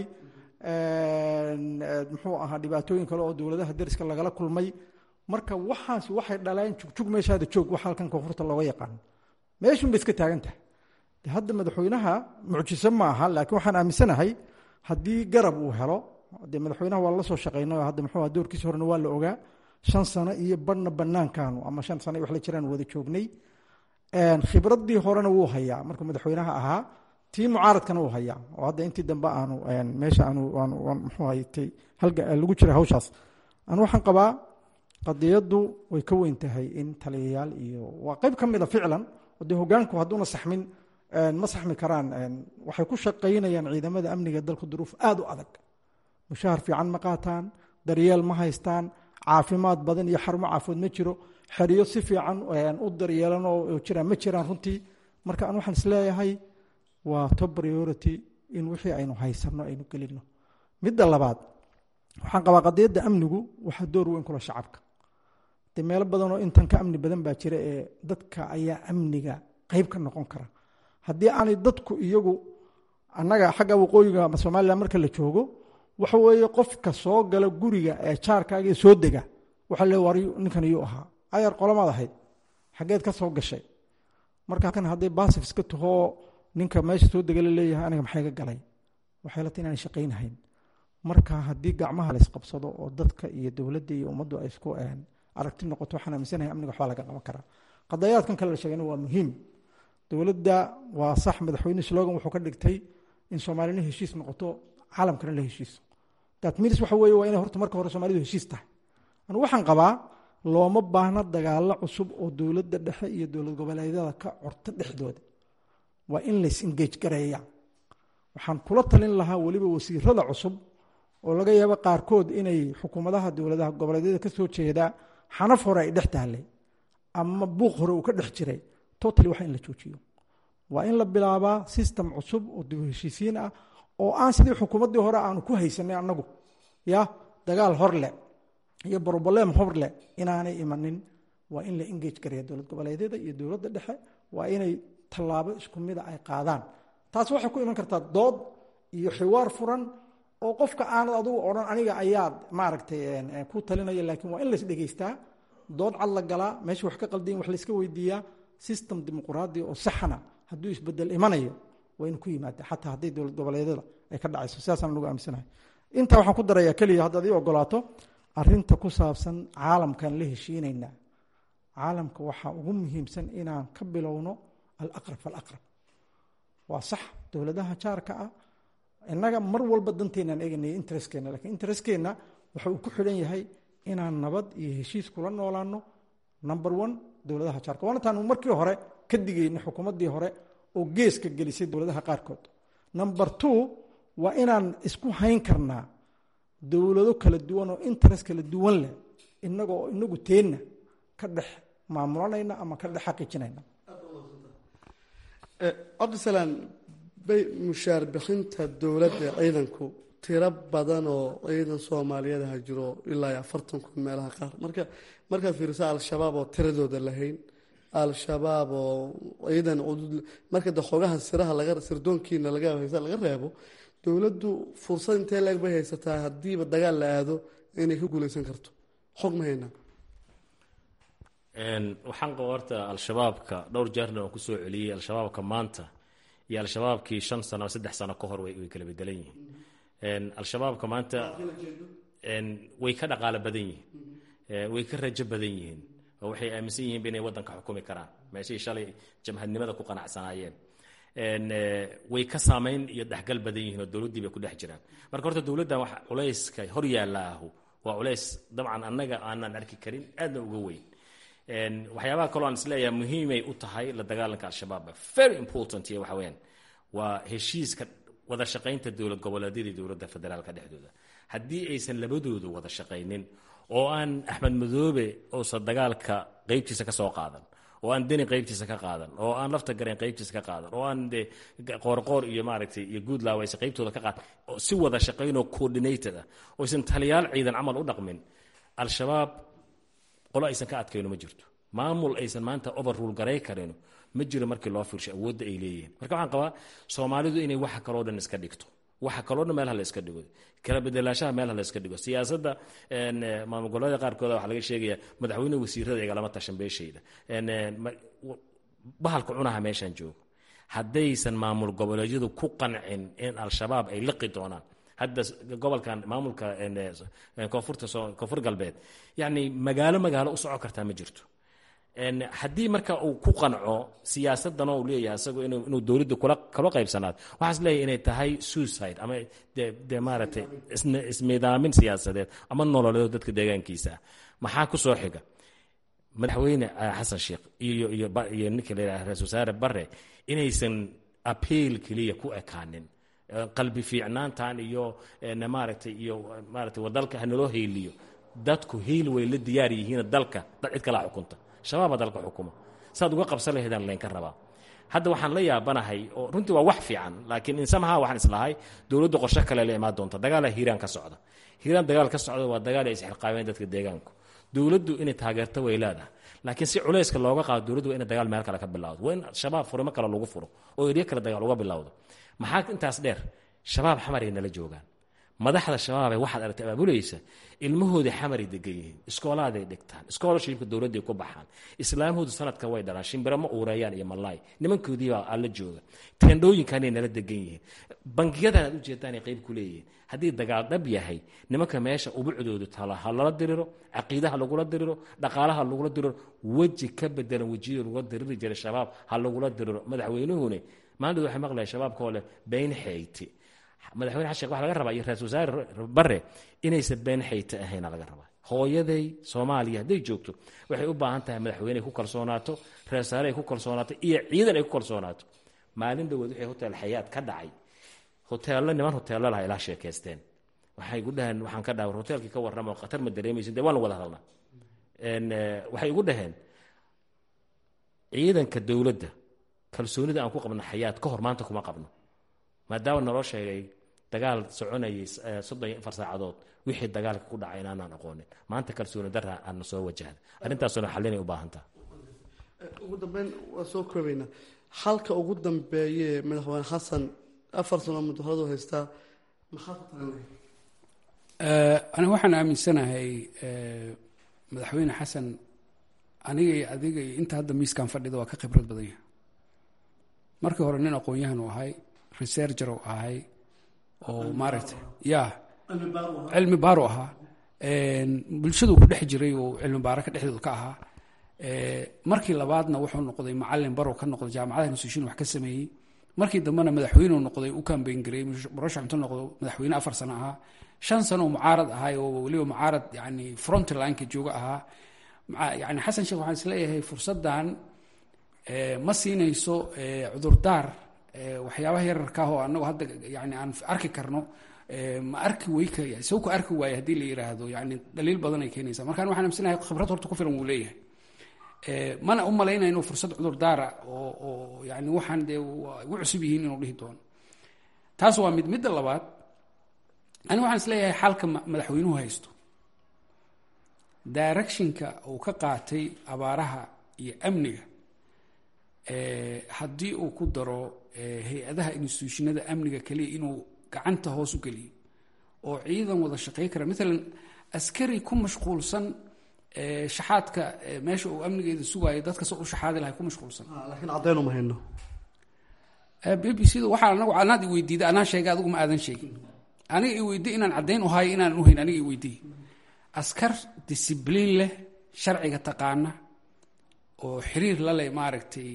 muxuu ahaa dhibaatooyin kale oo dowladaha dariska lagala kulmay marka waxaas waxay dhaleen jugjug meeshaada joog wax halkan koonfurta looga yaqaan meeshun bay iska taagan tahay de hadda madaxweynaha mucjiso ma aha laakiin waxaan aaminsanahay haddii garab uu helo dee madaxweynaha waa la soo shaqeynay oo hadda muxuu aha doorkiisa horena waa la ogaa shan sano iyo badhna banaankaanu ama shan sano wax la jiraan wada joognay khibradii horena wuu hayaa markuu madaxweynaha ahaa tii mucaaradkana uu hayaa oo hadda intii dambe aanu meesha aanu mxuu haytay halga lagu jira hawshaas anu waxaan qabaa qadiyaddu way ka weyn tahay in taliyayaal iyo waa qayb ka mida ficlan oo dee hogaanku hadduuna saxmin ma saxmi karaan waxay ku shaqaynayaan ciidamada amniga dalka duruuf aada u adag mushahar fiican ma qaataan daryeel ma haystaan caafimaad badan iyo xarumo caafimaad ma jiro xeriyo si fiican u daryeelan oo jiraan ma jiraan runtii marka an waxaan isleeyahay waa top priority in wixii aynu haysano aynu gelino midda labaad waxaan qabaa qadiyadda amnigu waxaa door weyn kula shacabka de meelo badanoo intan ka amni badan baa jira ee dadka ayaa amniga qeyb ka noqon kara haddii aanay dadku iyagu annaga xagga waqooyiga ama somalilan marka la joogo waxa weeye qofka soo gala guriga ee jaarkaaga soo dega waxaa le war ninkan iyuu ahaa ayar qolamaad ahayd xaggeed ka soo gashay marka kan hadday baasif iska tahoo ninka meesha soo dega la leeyahay aniga maxay ga galay waxay la tahay inaan shaqaynahayn marka haddii gacmaha la isqabsado oo dadka iyo dowladda iyo ummaddu ay isku aragti noqoto waxaan aaminsanahay amniga waxbaa laga qaban karaa qadayaadkan kale la sheegayna waa muhiim dowladda waa sax madaxweyne slogan wuxuu ka dhigtay in soomaalina heshiis noqoto caalamkana la heshiiso that means waxa weeye waa inay horta marka hore soomaalidu heshiis tahay anu waxaan qabaa looma baahna dagaalo cusub oo dowladda dhexe iyo dowlad goboleedyada ka corto dhexdooda waa in lays engage gareeya waxaan kula talin lahaa weliba wasiirada cusub oo laga yaabo qaarkood inay xukuumadaha dowladaha goboleedyada ka soo jeedaa xanaf hore ay dhex taallay ama buuq hore uu ka dhex jiray totally waa in la joojiyo waa in la bilaabaa system cusub oo dib heshiisiin ah oo aan sidii xukuumaddii hore aanu ku haysanay annagu ya dagaal horle iyo broblem horle inaanay imanin waa in la engage gareeya dowlad goboleedyada iyo dowladda dhexe waa inay tallaabo isku mida ay qaadaan taas waxay ku iman kartaa dood iyo xiwaar furan oo qofka aanad adugu odhan aniga ayaad maaragtay ku talinaya laakiin waa in lais dhegeystaa dood cad la galaa meesha wax ka qaldayin wax layska weydiiyaa system dimuquraadi oo saxana hadduu isbedel imanayo waa inu ku yimaada xataa hadday dowlad goboleedyada ay ka dhacayso sidaasaan nagu aaminsanahay intaa waxaan ku darayaa keliya haddaad ii ogolaato arinta ku saabsan caalamkan la heshiinaynaa caalamka waxaa ugu muhiimsan inaan ka bilowno alaqrab falaqrab waa sax dowladaha jaarka ah innaga mar walba danteenaan eeganaya interestkeenna lakiin interestkeenna waxa uu ku xidhan yahay inaan nabad iyo heshiis kula noolaano number one dowladaha jaarka waana taanu markii hore ka digayna xukuumaddii hore oo geeska gelisay dowladaha qaarkood number two waa inaan isku hayn karnaa dowlado kala duwan oo interest kala duwan leh inaga oo inagu teenna ka dhex maamulanayna ama ka dhex xaqiijinayna cabdisalaan bay mushaar bixinta dowladda ciidanku tiro badan oo ciidan soomaaliyeed ha jiro ilaa iyo afartan kun meelaha qaar marka markaad fiiriso al-shabaab oo tiradooda lahayn al-shabaab oo ciidan cudud marka de xogaha siraha laga sirdoonkiina laga haysa laga reebo dowladdu fursad intee leeg bay haysataa haddiiba dagaal la aado inay ka guuleysan karto xog ma haynaa waxaan qaba horta al-shabaabka dhowr jeerna waan kusoo celiyey al-shabaabka maanta iyo al-shabaabkii shan sano saddex sano ka hor way kala bedelan yihiin al-shabaabka maanta way ka dhaqaalo badan yihiin way ka rajo badan yihiin oo waxay aaminsan yihiin inay waddanka xukumi karaan meeshii shalay jamhadnimada ku qanacsanaayeen way ka saamayn iyo dhexgal badan yihiin oo dowladdii bay ku dhex jiraan marka horta dowladdan wax culayska hor yaallaahu waa culays dabcan annaga aanan arki karin aadna uga weyn waxyaabaha kaloo aan isleeyahay muhiimay u tahay la dagaalanka al-shabaab very important iyo waxa weyaan waa heshiiska wada shaqaynta dowlad goboleedyada iyo dowladda federaalka dhexdooda haddii aysan labadoodu wada shaqaynin oo aan axmed madoobe uusan dagaalka qeybtiisa ka soo qaadan oo aan deni qeybtiisa ka qaadan oo aan lafta garayn qeybtiisa ka qaadan oo aan de qoorqoor iyo maaragtay iyo guudlaaw aysan qeybtooda ka qaadan si wada shaqaynoo coordinated ah oo aysan taliyaal ciidan camal u dhaqmin al-shabaab qolo aysan ka adkayno ma jirto maamul aysan maanta overrule garay karino ma jiro markii loo fiirsho awoodda ay leeyihiin marka waxaan qabaa soomaalidu inay waxa kaloo dhan iska dhigto waxa kaloo dhan meelha la iska dhigo kala bedelaashaha meelha la iska dhigo siyaasadda maamul goboleeda qaarkooda waxaa laga sheegaya madaxweyne wasiirada igalama tashan beeshayda bahalka cunaha meeshaan joogo haddaysan maamul goboleedyadu ku qancin in al-shabaab ay liqi doonaan hadda gobolkan maamulka koonfurta koonfur galbeed yacni magaalo magaalo u soco kartaa ma jirto haddii marka uu ku qanco siyaasaddan oo uu leeyahay isagu inuu dowladda kula kala qaybsanaado waxaas leeyahay inay tahay suicide ama de de maaragtay isnidaamin siyaasadeed ama nololeed dadka deegaankiisa ah maxaa ku soo xiga madaxweyne xasan sheekh iyo iyo iyo ninka la yidhaha ra-isul wasaare bare inaysan appeal keliya ku ekaanin qalbi fiicnaantan iyo maaragtay iyo maaragtay dalka hanaloo heeliyo dadku hiil way la diyaar yihiin dalka dad cid kala xukunta shabaaba dalka xukuma saad uga qabsan lahaydaan laynka rabaa hadda waxaan la yaabanahay oo runtii waa wax fiican laakiin insamaha waxaan islahay dowladda qorshe kale la imaan doonta dagaala hiiraan ka socda hiiraan dagaal ka socda waa dagaal ay isxilqaameen dadka deegaanku dowladdu inay taageerto way leedahay laakiin si culayska looga qaado dowladdu waa ina dagaal meel kale ka bilawdo waa in shabaab furimo kale lagu furo oo eryo kale dagaal uga bilowdo maxaa intaas dheer shabaab xamaray nala joogaan madaxda shabaabee waxaad aragtay abaabulaysa ilmahooda xamaray degan yihiin iskoolaaday dhigtaan scholarshipka dowladday ku baxaan islaamhoodu sanadka way dhalaan shimbiro ma uureeyaan iyo malaay nimankoodiibaa alla jooga teendhooyinkanay nala degan yihiin bangiyadan aad ujeedaan ay qayb ku leeyihiin haddii dagaal dhab yahay nimanka meesha ubucdoodu tala ha lala diriro caqiidaha lagula diriro dhaqaalaha lagula diriro weji ka bedelan wejiyada lagula diriri jiray shabaab ha lagula diriro madaxweynuhune maantooda waxay maqlaya shabaabkoo leh bayn xeyti madaxweyne xasheekh waxa laga rabaa iyo ra-isul wasaare bare inaysan been xayta ahayna laga rabaa hooyaday soomaaliya hadday joogto waxay u baahan tahay madaxweyne ay ku kalsoonaato reersaare ay ku kalsoonaato iyo ciidan ay ku kalsoonaato maalin dhawood waxay hotel xayaad ka dhacay hoteello niman hoteello laha ilaa sheekaysteen waxay igu dhaheen waxaan ka dhaawar hoteelkii ka warrama oo khatar ma dareemaysin dee waan wada hadalna waxay igu dhaheen ciidanka dowladda kalsoonida aan ku qabno xayaad ka hor maanta kuma qabno maadaama naloo sheegay dagaal soconayay soddon iyo afar saacadood wixii dagaalka ku dhacay inaanaan aqoonin maanta kalsooni darra aana soo wajahda arrintaasuna xallinay u baahantaa ugu dambeyn waa soo koobaynaa halka ugu dambeeye madaxweyne xasan afar sano mudahoradu haystaa maxaa ku tagan aniga waxaan aaminsanahay madaxweyne xasan aniga iyo adiga iyo inta hadda miiskan fadhida waa ka khibrad badan yahay markii hore nin aqoon-yahan u ahay researcher u ahay oo maaragtay ya cilmi baaru ahaa bulshadu ku dhex jiray oo cilmi baaro ka dhexdeedu ka ahaa markii labaadna wuxuu noqday macalin barow ka noqday jaamacadaha institution wax ka sameeyey markii dambena madaxweyneu noqday u kambeyn gareeyey murashax intuu noqdo madaxweyne afar sano ahaa shan sano mucaarad ahay oo weliba mucaarad yani frontlineka jooga ahaa yani xasan sheekh waxaan isleeyahay fursaddan ma siinayso cudurdaar waxyaabaha yararka ah oo anagu hadda yani aan arki karno ma arki weyka isagu ka arki waaye haddii la yiraahdo yani dhaliil badan ay keenaysaa markaan waxaan amsanahay khibrad horta ku filan wuu leeyahay mana u malaynaya inuu fursad cudurdaara oo oo yani waxaan dee ugu cusub yihiin inuu dhihi doono taas waa mid midda labaad aniga waxaan isleeyahay xalka madaxweynuhu haysto directionka uu ka qaatay abaaraha iyo amniga haddii uu ku daro hay-adaha institutionada amniga keliya inuu gacanta hoos u geliyo oo ciidan wada shaqey kara maalan askari ku mashquulsan shaxaadka meesha uu amnigeeda sugaayo dadka se u shaxaadi lahay ku mashquulsan laakiin caddeyn uma hayno b b c da waxaa anagu anaad i weydiida anaa sheegay adigu ma aadan sheegin aniga i weydiy inaan caddayn u hayo inaanan uhayn aniga i weydiy askar discibliin leh sharciga taqaana oo xiriir la leh maaragtay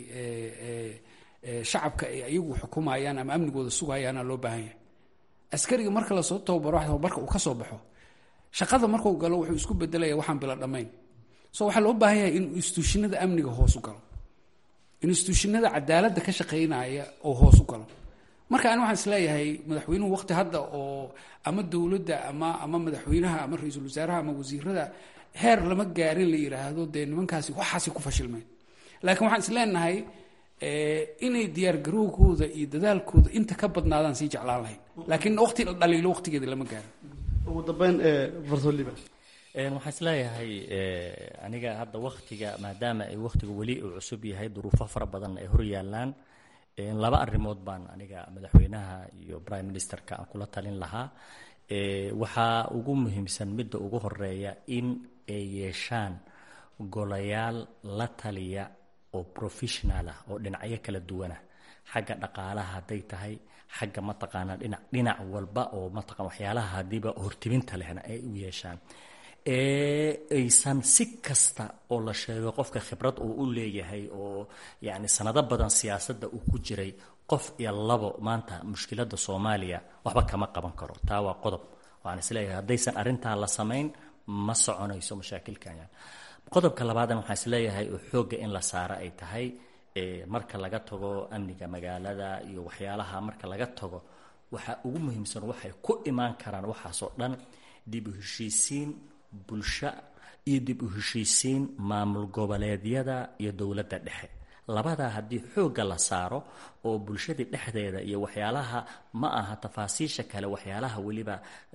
shacabka ay ayagu xukumayaan ama amnigooda sugayaana loo baahan yahay askariga marka lasoo tababaro tababarka uu ka soo baxo shaqada markuu galo wuxuu isku bedelaya waxaan bila dhammayn so waxaa loo baahan yahay inuu instituushinada amniga hoos u galo instituushinada cadaaladda ka shaqaynaya oo hoos u galo marka ani waxaan isleeyahay madaxweynuhu waqti hadda oo ama dowladda ama ama madaxweynaha ama ra-iisul wasaaraha ama wasiirada heer lama gaarin la yiraahdo dee nimankaasi waxaasi ku fashilmeen laakiin waxaan isleenahay inay diyaargarowgooda iyo dadaalkooda inta ka badnaadaan sii jeclaan lahayn laakiin waqti la dhaliilo waqtigeeda lama gaarin ugu dambeyn fartoliba waxaan isleeyahay aniga hadda waktiga maadaama ay waktiga weli uu cusub yahay duruufo fara badan ay hor yaalaan laba arrimood baan aniga madaxweynaha iyo prime ministerka aan kula talin lahaa waxaa ugu muhiimsan midda ugu horeeya in ay yeeshaan golayaal la taliya oo professional ah oo dhinacyo kala duwanah xagga dhaqaalaha hadday tahay xagga mataqaanaa dhinac dhinac walba oo mataqan waxyaalaha haddiiba hortibinta lehna ay u yeeshaan aysan si kasta oo la sheego qofka khibrad uu u leeyahay oo yacni sanado badan siyaasadda uu ku jiray qof iyo labo maanta mushkiladda soomaaliya waxba kama qaban karo taa waa qodob waxaan isleeyahay haddaysan arrintaa la samayn ma soconayso mashaakilkan qodobka labaadna waxaan isleeyahay oo xoogga in la saaro ay tahay marka laga tago amniga magaalada iyo waxyaalaha marka laga tago waxaa ugu muhiimsan waxay ku imaan karaan waxaasoo dhan dib u heshiisiin bulsho iyo dib u heshiisiin maamul goboleedyada iyo dowladda dhexe labadaa haddii xoogga la saaro oo bulshadii dhexdeeda iyo waxyaalaha ma aha tafaasiisha kale waxyaalaha weliba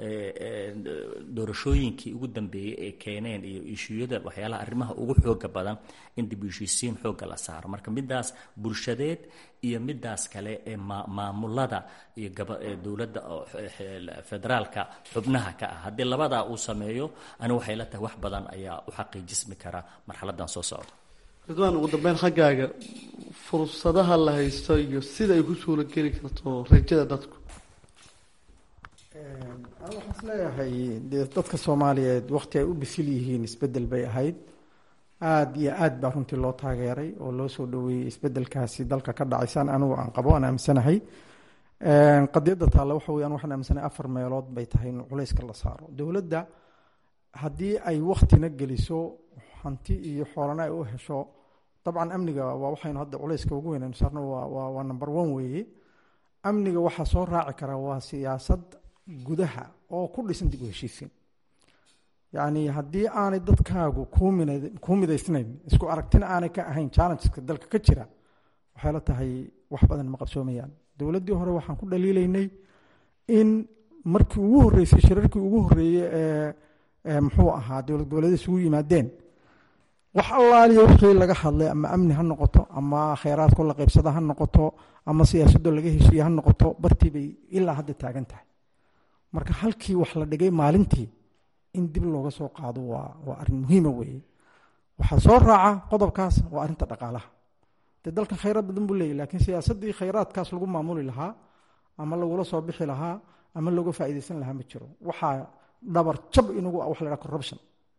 doorashooyinkii ugu dambeeyey ee keeneen iyo ishuyada waxyaalaha arrimaha ugu xooga badan in dib u heshiisiin xoogga la saaro marka midaas bulshadeed iyo midaas kale ee maamulada iyo dowladda federaalka xubnaha ka ah haddii labadaa uu sameeyo ani waxay la tahay wax badan ayaa u xaqiijismi kara marxaladan soo socda ridwaan ugu dambeyn xaggaaga fursadaha la haysto iyo sida ay ku suula geli karto rajada dadku anigu waxaan isleeyahay dee dadka soomaaliyeed waqti ay u bisil yihiin isbedel bay ahayd aada iyo aad baa runtii loo taageeray oo loo soo dhaweeyey isbedelkaasi dalka ka dhacaysaan anigu aan qabo aan aaminsanahay qadiyadda taalla waxa weyan waxaan aaminsanahay afar meelood bay tahay in culayska la saaro dowladda haddii ay waktina geliso hanti iyo xoolana ay u hesho dabcan amniga waa waxaynu hadda culayska ugu weynaynu saarno waa waa number one weeye amniga waxaa soo raaci kara waa siyaasad gudaha oo ku dhisan dib u heshiisiin yacni haddii aanay dadkaagu kuu midaysnayn isku aragtina aanay ka ahayn challengeska dalka ka jira waxay la tahay wax badan ma qabsoomayaan dowladdii hore waxaan ku dhaliilaynay in markii ugu horreysay shirarkii ugu horreeyey ee muxuu ahaa dowlad goboleeda isugu yimaadeen wax allaaliya wixii laga hadlay ama amni ha noqoto ama kheyraadko la qaybsada ha noqoto ama siyaasadoo laga heshiiye ha noqoto bartii bay ilaa hadda taagan tahay marka halkii wax la dhigay maalintii in dib looga soo qaado waa waa arrin muhiima weeye waxaa soo raaca qodobkaas waa arrinta dhaqaalaha dee dalkan khayraad badan buu leeyahy lakiin siyaasaddii khayraadkaas lagu maamuli lahaa ama lagula soo bixi lahaa ama looga faa'iidaysan lahaa ma jiro waxaa dhabar jab inagu wax la dhaha corruption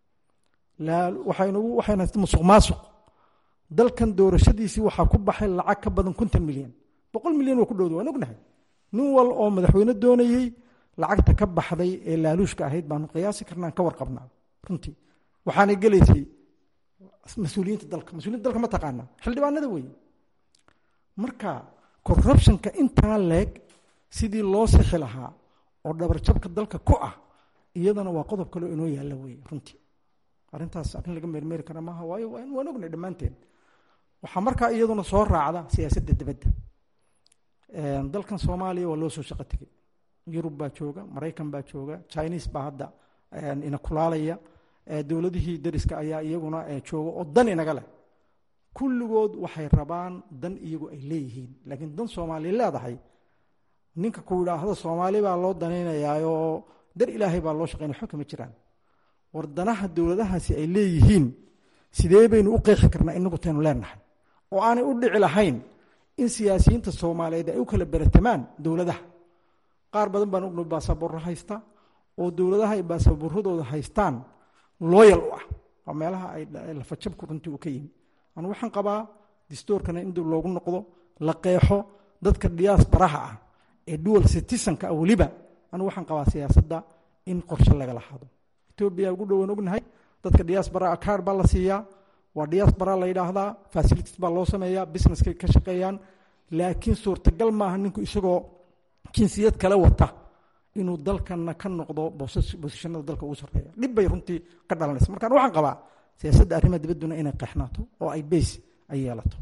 waxaynagu waxayna haysta musuq maasuq dalkan doorashadiisii waxaa ku baxay lacag ka badan konton milyan boqol milyan waa ku dhowda waan ognahay nin wal oo madaxweyne doonayey lacagta ka baxday ee laaluushka ahayd baanu qiyaasi karnaan ka warqabnaa runtii waxaanay gelaysay mas-uuliyiinta dalka mas-uliyiinta dalka ma taqaanaa xildhibaanada weeye marka corruptionka intaa leeg sidii loo sixi lahaa oo dhabarjabka dalka ku ah iyadana waa qodob kaleo inoo yaalla weeye runtii arrintaas arrin laga meermeeri kara maaha waayo waan ognay dhammaanteen waxaa markaa iyaduna soo raacda siyaasadda dibadda dalkan soomaaliya waa loo soo shaqo tegey yurub baa jooga maraykan baa jooga chinese baa hadda ina kulaalaya dowladihii dariska ayaa iyaguna jooga oo dan inaga leh kulligood waxay rabaan dan iyagu ay leeyihiin laakiin dan soomaaliya leedahay ninka ku yidhaahdo soomaali baa loo danaynayaayoo dar ilaahay baa loo shaqeynaya waxba kama jiraan war danaha dowladahaasi ay leeyihiin sidee baynu u qeexi karnaa inagu taynu leenahay oo aanay u dhici lahayn in siyaasiyiinta soomaaliyeed ay u kala beratamaan dowladaha qaar badan baan ogno baasaboorro haysta oo dowladaha ay baasaboorradooda haystaan looyal u ah waa meelaha ay lafajabku runtii uu ka yimi anu waxaan qabaa distoorkana in dib loogu noqdo la qeexo dadka dhiyaas baraha ah ee dual citizenka ah weliba anu waxaan qabaa siyaasadda in qorshe lagala hado etoobiya ugu dhowan ognahay dadka diaspora card baa la siiyaa waa diaspora la yidhaahdaa facilities baa loo sameeyaa businesskay ka shaqeeyaan laakiin suurtagal maaha ninku isagoo jinsiyad kale wata inuu dalkana ka noqdo bosishanada dalka ugu sarreeya dhib bay runtii ka dhalanaysa markaan waxaan qabaa siyaasadda arrimaha dibadduna inay qeexnaato oo ay beys ay yeelato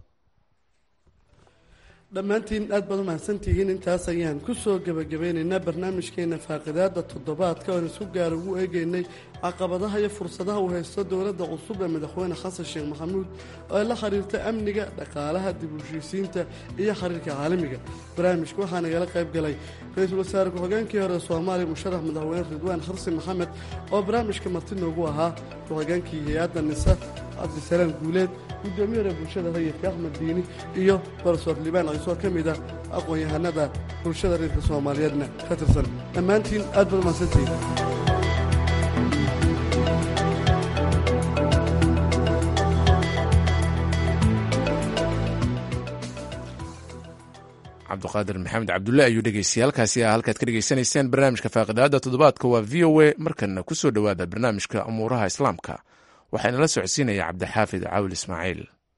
dhammaantiin aad baad u mahadsantihiin intaas ayaan ku soo gebagabeynaynaa barnaamijkeena faaqidaada toddobaadka oan isku gaar ugu eegaynay caqabadaha iyo fursadaha uu haysto dowladda cusub ee madaxweyne xasan sheekh maxamuud oo ay la xiriirta amniga dhaqaalaha dib u heshiisiinta iyo xiriirka caalamiga barnaamijka waxaa nagala qayb galay ra-iisul wasaare ku-xigeenkii hore soomaaliya musharax madaxweyne ridwaan xarsi maxamed oo barnaamijka marti noogu ahaa ku-xigeenkii hay-adda nisa cabdisalaam guuleed gudoomiye hore bulshada rayidka axmed diini iyo barsoor libaan ciisoo ka mid ah aqoon-yahanada bulshada reerka soomaaliyeedna ka tirsan dhammaantiin aad baad umahadsantihiin cabdiqaadir maxamed cabdulle ayuu dhegeystay halkaasi ah halkaad ka dhegeysanayseen barnaamijka faaqidaada toddobaadka waa v o a markana ku soo dhowaada barnaamijka amuuraha islaamka waxaana la socodsiinaya cabdixaafid caawil ismaaciil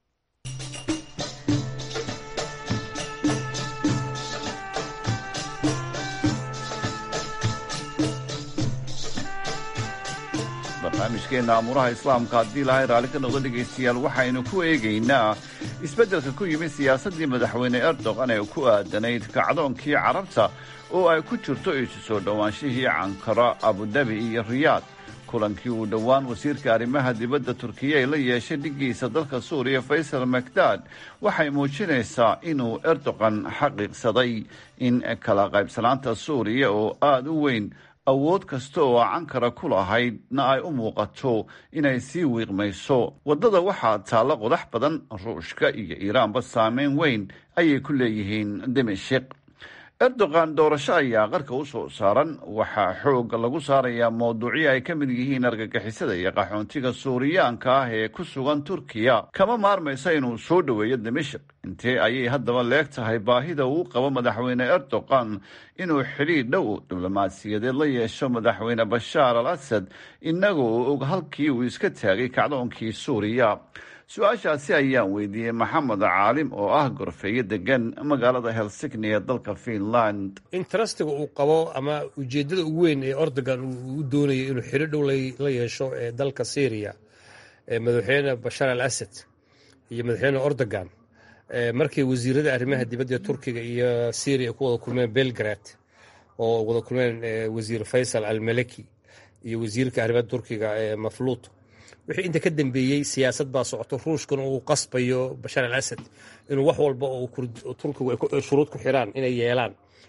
barnaamijkeenna amuuraha islaamka haddii ilaahay raalli ka noqdo dhegaystayaal waxaynu ku eegaynaa isbeddelka ku yimid siyaasaddii madaxweyne erdogan ee ku aadanayd kacdoonkii carabta oo ay ku jirto isu soo dhowaanshihii cankara abudabi iyo riyaad kulankii uu dhowaan wasiirka arrimaha dibadda turkiya ay la yeeshay dhiggiisa dalka suuriya faysal makdad waxay muujinaysaa inuu erdogan xaqiiqsaday in kala qaybsanaanta suuriya oo aada u weyn awood kasta oo cankara ku lahaydna ay u muuqato inay sii wiiqmayso waddada waxaa taalla qodax badan ruushka iyo iiraanba saameyn weyn ayay ku leeyihiin dimashik erdogan doorasho ayaa qarka u soo saaran waxaa xooga lagu saarayaa mawduucyo ay ka mid yihiin argagixisada iyo qaxoontiga suuriyaanka ah ee ku sugan turkiya kama maarmaysa inuu soo dhoweeyo dimashik intee ayay haddaba leeg tahay baahida uu qabo madaxweyne erdogan inuu xidhiir dhow diblomaasiyadeed la yeesho madaxweyne bashaar al asad inagoo og halkii uu iska taagay kacdoonkii suuriya su-aashaasi ayaan weydiiyey maxamed caalim oo ah gorfeeyo degan magaalada helsigni ee dalka finland intarastiga uu qabo ama ujeeddada ugu weyn ee ordogan uu doonayo inuu xidho dhow la yeesho ee dalka syriya madaxweyne bashaar al asad iyo madaxweyne ordogan markay wasiirada arrimaha dibadda turkiga iyo syriya ku wada kulmeen belgrad oo wada kulmeen wasiir faysal al maleki iyo wasiirka arrimaha turkiga mafluut wixii inta ka dambeeyey siyaasad baa socoto ruushkana uu qasbayo bashaar al asad inuu wax walba oo turkigu ay shuruud ku xiraan inay yeelaan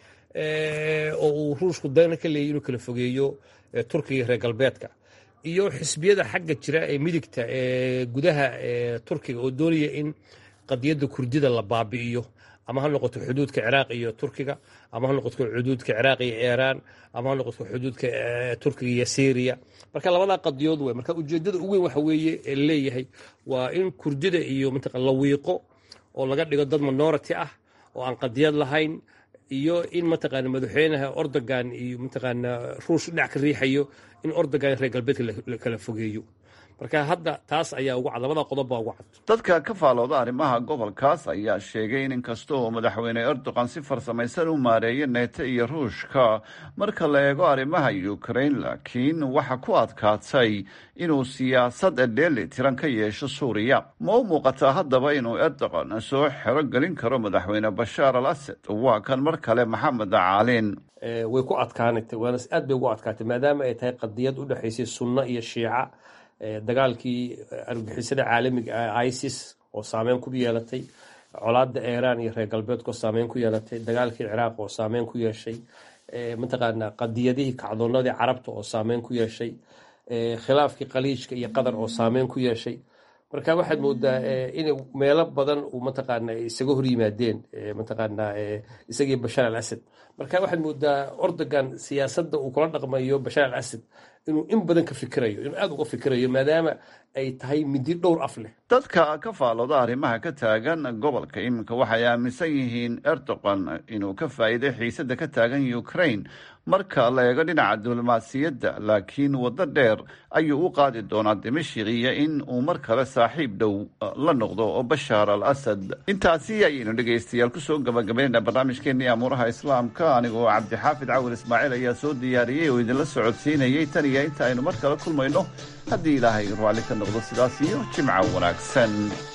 oo uu ruushku dana ka leeyay inuu kala fogeeyo turkiga reer galbeedka iyo xisbiyada xagga jira ee midigta ee gudaha turkiga oo doonaya in qadiyadda kurdida la baabi'iyo ama ha noqoto xuduudka ciraaq iyo turkiga ama ha noqoto xuduudka ciraaq iyo iiraan ama ha noqoto xuduudka turkiga iyo syriya marka labadaa qadiyood wey marka ujeedada ugu weyn waxa weeye ee leeyahay waa in kurdida iyo mataqa la wiiqo oo laga dhigo dad minority ah oo aan qadiyad lahayn iyo in mataqaana madaxweynaha ordogan iyo mataqaana ruush dhinac ka riixayo in ordogan reer galbeedka la kala fogeeyo marka hadda taas ayaa ugu cad labada qodob baa ugu cad dadka ka faalooda arrimaha gobolkaas ayaa sheegay in inkasta oo madaxweyne erdogan si farsamaysan u maareeyo neeto iyo ruushka marka la eego arrimaha ukrain laakiin waxa ku adkaatay inuu siyaasad dheeli tiran ka yeesho suuriya ma u muuqataa haddaba inuu erdogan soo xero gelin karo madaxweyne bashaar al asad waa kan mar kale maxamed caalin way ku adkaanatay waana aad bay ugu adkaatay maadaama ay tahay qadiyad u dhexaysay sunno iyo shiica dagaalkii argixisada caalamiga ah isis oo saameyn ku yeelatay colaada iiraan iyo reer galbeedka oo saameyn ku yeelatay dagaalkii ciraaq oo saameyn ku yeeshay mataqaana qadiyadihii kacdoonadii carabta oo saameyn ku yeeshay khilaafkii khaliijka iyo qatar oo saameyn ku yeeshay marka waxaad moodaa in meelo badan uu mataqaana isaga hor yimaadeen mataqaana isagii bashaar al asad marka waxaad moodaa ordogan siyaasadda uu kula dhaqmayo bashaar al asad inuu in badan ka fikirayo inuu aada uga fikirayo maadaama ay tahay midi dhowr af leh dadka ka faalooda arrimaha ka taagan gobolka iminka waxay aaminsan yihiin erdogan inuu ka faa'iiday xiisadda ka taagan ukraine marka la eego dhinaca diblomaasiyadda laakiin waddo dheer ayuu u qaadi doonaa dimashik iyo in uu mar kale saaxiib dhow la noqdo oo bashaar al asad intaasi ayaynu dhegaystayaal kusoo gabagabaynayna barnaamijkeenii amuuraha islaamka anigoo cabdixaafid cawil ismaaciil ayaa soo diyaariyey oo idinla socodsiinayey tan iyo inta aynu mar kale kulmayno haddii ilaahay raalli ka noqdo sidaas iyo jimca wanaagsan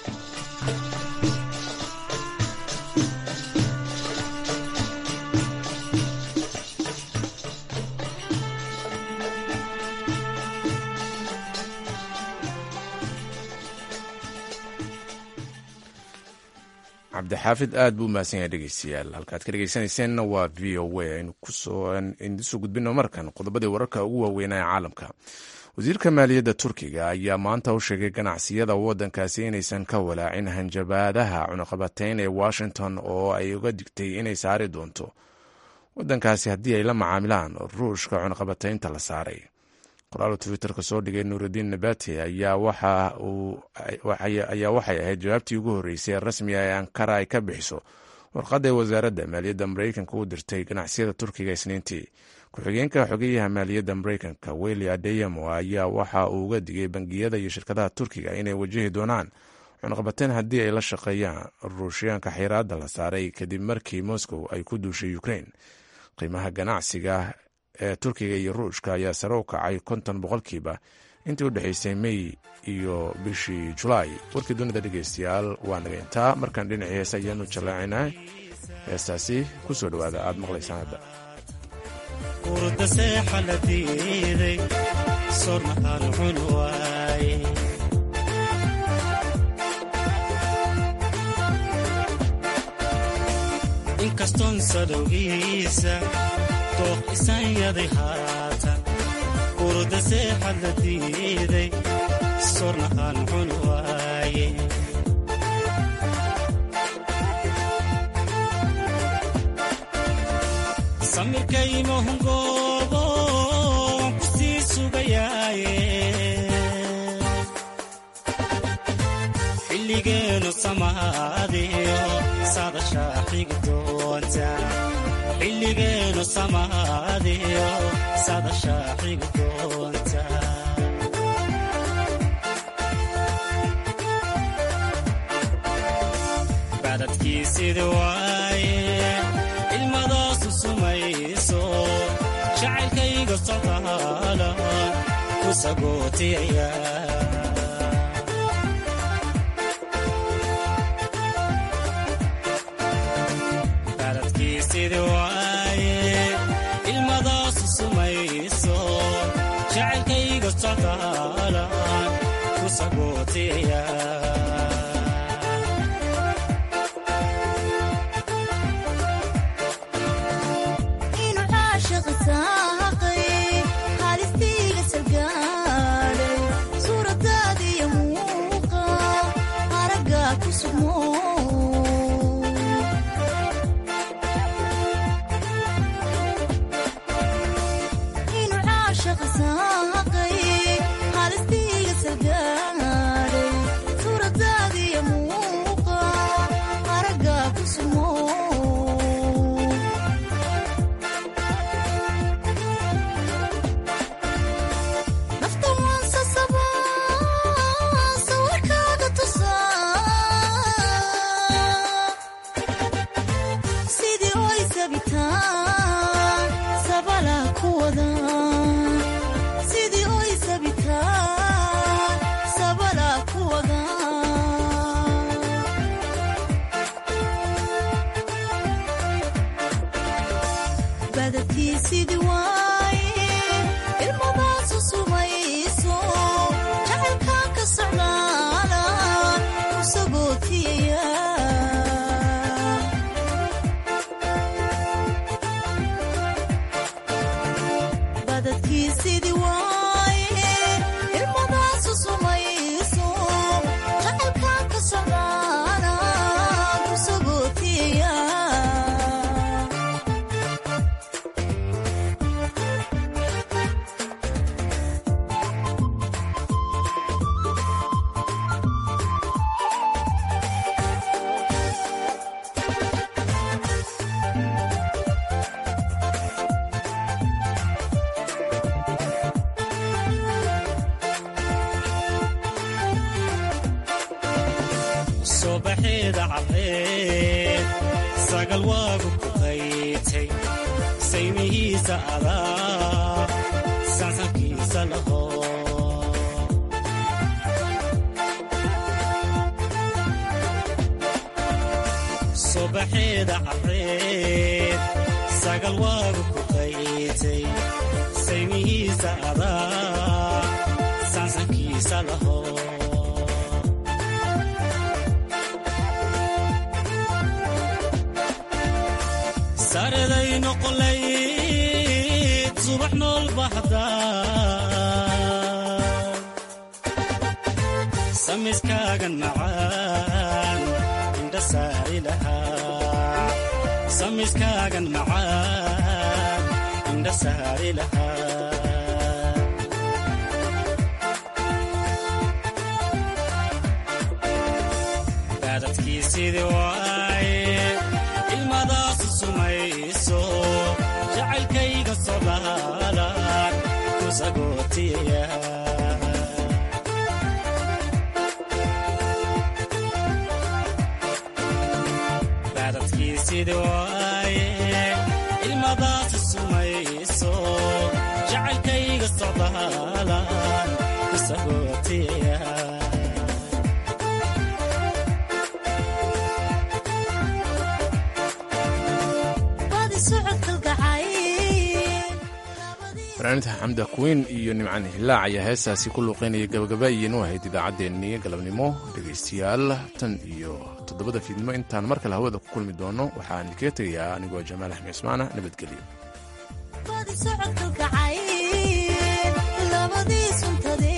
cabdixaafid aad buu umahadsan yahay dhegeystayaal halkaad ka dhegeysanayseena waa v o a aynu kusoo gudbino markan qodobadii wararka ugu waaweynaa ee caalamka wasiirka maaliyadda turkiga ayaa maanta u sheegay ganacsiyada waddankaasi inaysan ka walaacin hanjabaadaha cunaqabateyn ee washington oo ay uga digtay inay saari doonto waddankaasi haddii ay la macaamilaan ruushka cunaqabateynta la saaray qoraal twitterka soo dhigay nuurudiin nabati ayaa waxay ahayd jawaabtii ugu horreysay ee rasmiga ee ankara ay ka bixiso warqadda ee wasaaradda maaliyadda mareykanka u dirtay ganacsiyada turkiga isniintii ku-xigeenka xogeyaha maaliyadda mareykanka weli adeyamo ayaa waxa uu uga digay bangiyada iyo shirkadaha turkiga inay wajahi doonaan cunaqabateen haddii ay la shaqeeyaan ruushyaanka xiraadda la saaray kadib markii moscow ay ku duushay ukrain qiimaha ganacsiga ee turkiga iyo ruushka ayaa sare u kacay konton boqolkiiba intii u dhexaysay mey iyo bishii julaay warkii dunida dhegeystayaal waa naga intaa markaan dhinacii heese ayaanu jallaacinaa heestaasi ku soo dhowaada aad maqlaysaan hadda isanyaday haatan urda seexad la diiday sorna aan cun waaye samirkaymahungoobo waan ku sii sugayaaye xilligeenu samaadiyo sadashaa xigi doonta xilligeenu samaadiyo sadashaa xigi doonta badadkiisidi waaye ilmadaasu sumayso jacaylkayga socdaala ku sagootiyaya badadkiisidi waaye ilmadaasu sumayso jacaylkayga socdaala ku sagootiyaya inuu caashiqi saaqay haalistiiga salgaadhay suuradaadiyo muuqa aragga ku sugmo inuu caashiqi saaqay haalistiiga salgaadhay suuradaadiyo muuqa aragga ku sugmo nafta waan sasabaa sawirkaaga tusaa sidii oy sabitaan sabala ku wada sidii oy sabitaan sabala ku wada badadkii sidii waaye ilmadaasu sumayso jacaylkaan ka socdaala ku sagootiyaya badadkii sidii waaye ilmadaasu sumayso jacaylkaan ka socdaala ku sagootiyaya subaxeeda caddeed sagal waagu ku qaytay saymihiisa adaa sansankiisa laho subaxeeda caddeed sagal waagu ku qaytay saymihiisa adaa sansankiisa laho sareday noqolayd subax nool bahda samiskaagan macaan indha saari lahaa samiskaagan macaan indha saari lahaa baadadkiisidii waaye ilmadaasu sumayso jacaylkayga sodaalan ku sagootiyaya baadadkiisidii waaye ilmadaasu sumayso jacaylkayga sodaalan ku sagootiyaya badi socodkalgacay fanaaniinta xamda kuweyn iyo nimcan hilaac ayaa heestaasi ku luuqeynaya gabagabaayeen u ahayd idaacaddeenii galabnimo dhegaystayaal tan iyo toddobada fiidnimo intaan mar kale hawada ku kulmi doono waxaan idinkaga tegayaa anigoo jamaal axmed cismaana nabadgelyo badi socodkalgacay labadii suntade